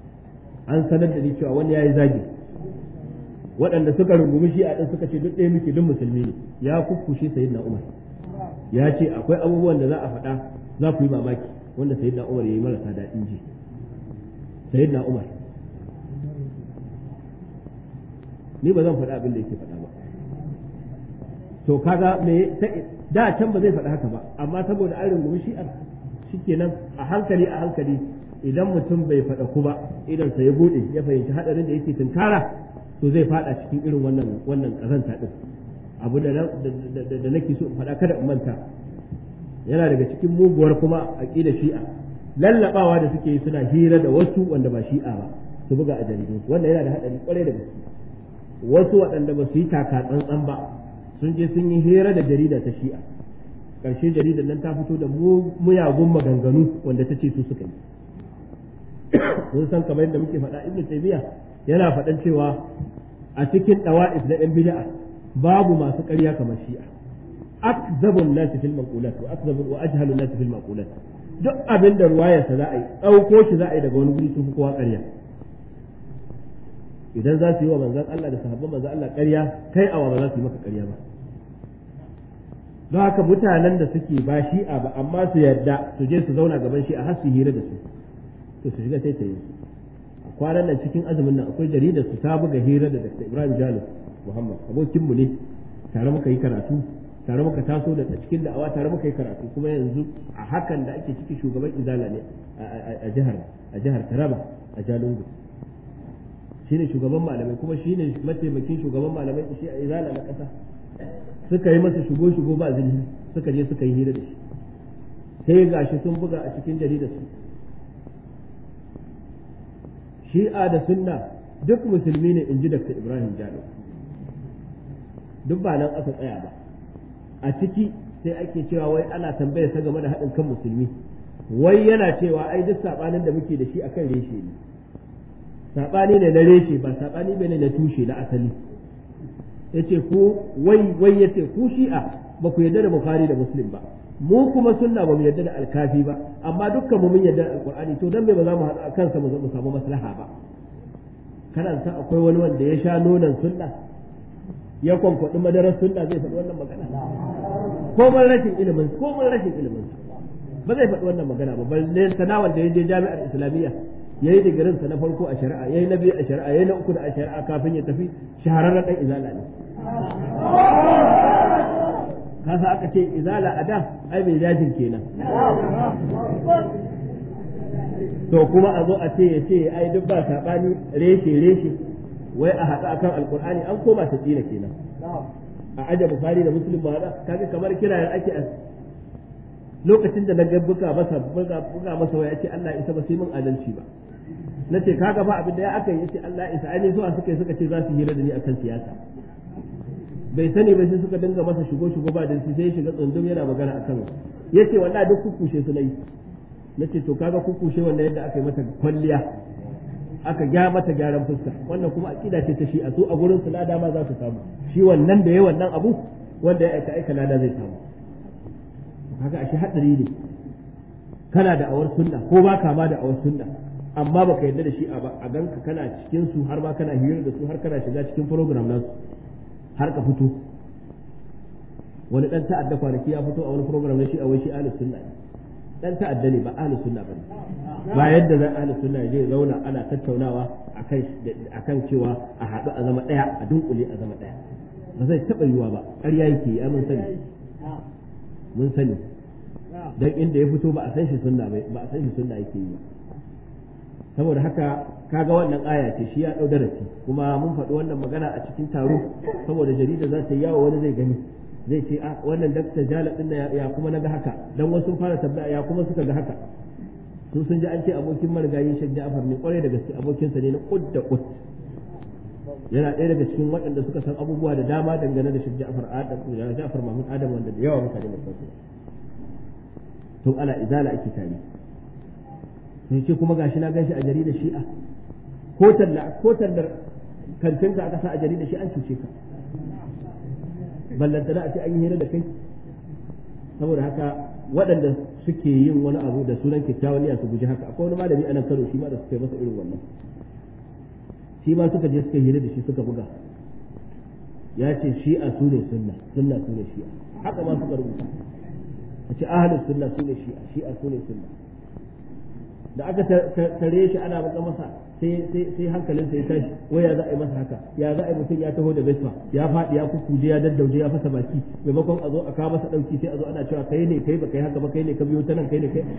an sanar da ni cewa wani yayi zagi waɗanda suka rungumi shi a ɗin suka ce duk ɗaya muke duk musulmi ne ya kukkushe sayyidina umar ya ce akwai abubuwan da za a faɗa za ku yi mamaki wanda sayyidina Umar yayi marasa daɗin ji sayyidina Umar ni ba zan faɗa abin da yake faɗa ba to kaga me da can ba zai faɗa haka ba amma saboda an rungumi shi'ar shikenan a hankali a hankali idan mutum bai faɗa ku ba idan sa ya bude ya fahimci hadarin da yake tunkara to zai faɗa cikin irin wannan wannan kazanta din abu da da nake so faɗa kada in manta yana daga cikin muguwar kuma aqida shi'a lallabawa da suke yi suna hira da wasu wanda ba shi'a ba su buga a jaridu wanda yana da hadari kwarai da gaske wasu waɗanda ba su yi taka tsantsan ba sun je sun yi hira da jarida ta shi'a ƙarshe jaridar nan ta fito da muyagun maganganu wanda ta ce su suka yi kun san kamar yadda muke faɗa ibnu taymiya yana faɗan cewa a cikin dawa'if na ɗan bid'a babu masu ƙarya kamar shi'a akzabu an-nas fil maqulat wa akzabu wa ajhalu an-nas fil maqulat duk abin da ruwayarsa za a yi ɗauko shi za a yi daga wani guri sun fi kowa ƙarya idan za su yi wa manzan Allah da sahabban manzan Allah ƙarya kai awa ba za su yi maka ƙarya ba don haka mutanen da suke ba shi'a ba amma su yarda su je su zauna gaban shi'a har su hira da su to su shiga sai ta yi a kwanan nan cikin azumin nan akwai jaridar su ta buga hira da Dr. Ibrahim Jalil Muhammad abokinmu ne tare muka yi karatu tare muka taso da cikin da'awa tare muka yi karatu kuma yanzu a hakan da ake ciki shugaban izala ne a jihar a jihar Taraba a Jalingo shine shugaban malamai kuma shine mataimakin shugaban malamai shi a izala na ƙasa suka yi masa shigo shigo ba zilhi suka je suka yi hira da shi sai gashi sun buga a cikin jaridar su shi'a da sunna duk musulmi ne in ji Dr. Ibrahim Jalo duk ba nan aka tsaya ba a ciki sai ake cewa wai ana tambayar sa game da haɗin kan musulmi wai yana cewa ai duk saɓanin da muke da shi akan reshe ne saɓani ne na reshe ba saɓani bane na tushe na asali yace ku wai wai yace ku shi'a ba ku yarda da bukhari da muslim ba mu kuma sunna ba mu yarda da alkafi ba amma dukkan mu mun yarda da alqur'ani to dan me ba za mu haɗu a kansa mu samu maslaha ba kana san akwai wani wanda ya sha nonon sunna ya kwankwaɗi madarar sunna zai faɗi wannan magana ko mun rashin ilimin ko mun rashin ilimin ba zai faɗi wannan magana ba balle sana wanda ya je jami'ar islamiyya yayi digirin sa na farko a shari'a yayi na biyu a shari'a yayi na uku da a shari'a kafin ya tafi shahararren dan izala ne kasa aka ce izala a da ai mai jajin kenan to kuma a zo a ce ya ce ai duk ba saɓani reshe reshe wai a haɗu akan alkur'ani an koma ta tsina kenan a aje bukari da muslim ba haɗa kaga kamar kira ake a lokacin da na ga buga masa buga buga masa waya ce Allah isa ba sai mun adalci ba nace kaga ba abin da ya aka yi ce Allah isa ai ne zuwa suka suka ce za su hira da ni akan siyasa bai sani ba sai suka dinga masa shigo shigo ba da shi sai ya shiga tsundum yana magana akan yace wallahi duk kukushe su nayi nace to kaga kukushe wannan yadda aka yi mata kwalliya aka gya mata gyaran fuska wannan kuma akida ce ta shi a su a gurin su lada ma za su samu shi wannan da ya wannan abu wanda ya aika aika lada zai samu kaga ashe hadari ne kana da awar sunna ko ba ka ma da awar sunna amma baka yarda da shi a ba a ganka kana cikin su har ma kana hira da su har kana shiga cikin program nasu har ka fito wani dan ta'adda kwanaki ya fito a wani program na shi a wai shi ahlus sunna ne dan ta'adda ne ba ahlus sunna bane ba yadda zan ahlus sunna je zauna ana tattaunawa akan akan cewa a haɗu a zama ɗaya a dunkule a zama ɗaya ba zai taɓa yiwa ba ƙarya yake ya mun sani mun sani dan inda ya fito ba a san shi sunna ba a san shi sunna yake yi ba saboda haka kaga wannan aya ce shi ya ɗau darasi kuma mun faɗi wannan magana a cikin taro saboda jarida za ta yawo wani zai gani zai ce a wannan dakta jala din ya kuma naga haka dan wasu fara tabbata ya kuma suka ga haka su sun ji an ce abokin marigayi Sheikh Ja'far ne kwarai da gaske abokinsa ne na kud da kud yana ɗaya daga cikin waɗanda suka san abubuwa da dama dangane da Sheikh Ja'far Adam da Ja'far Mahmud Adam wanda da yawa mutane ba su tun ana izala ake tare sai ce kuma gashi na ganshi a jaridar Shi'a ko talla ko tallar kantinka aka sa a jaridar shi an cuce ka ballantana a ce an yi hira da kai saboda haka waɗanda suke yin wani abu da sunan kyakkyawan niyya su guji haka akwai wani malami a nan Kano shi ma da suka yi masa irin wannan shi ma suka je suka hira da shi suka buga ya ce shi'a su ne sunna sunna su ne shi'a haka ma suka rubuta a ce ahlus sunna su ne shi'a shi'a su ne sunna da aka tare shi ana baka masa sai hankalinsa ya tashi wai ya za a yi masa haka ya za a yi mutum ya taho da vespa ya faɗi ya kukuje ya daddauje ya fasa baki maimakon a zo a kawo masa ɗauki sai a zo ana cewa kai ne kai ba kai haka ba kai ne ka biyo ta nan kai ne kai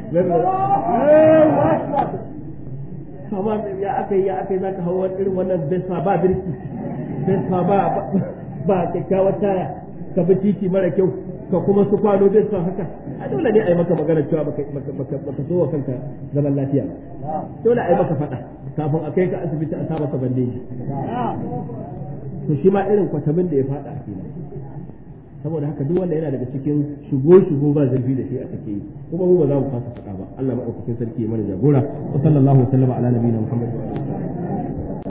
amma ya aka yi ya aka yi za ka hau irin wannan vespa ba birki vespa ba ba kyakkyawar taya ka bi titi mara kyau ka kuma su kwano vespa haka a dole ne a yi maka magana cewa baka so wa kanka zaman lafiya dole a yi maka faɗa kafin a kai ka asibiti a sa maka bandeji to shi ma irin kwatamin da ya faɗa kenan saboda haka duk wanda yana daga cikin shigo shigo ba zurfi da shi a take yi kuma mu ba za mu fasa faɗa ba Allah madaukakin sarki ya mana jagora wa sallallahu alaihi wa sallam ala nabiyina muhammad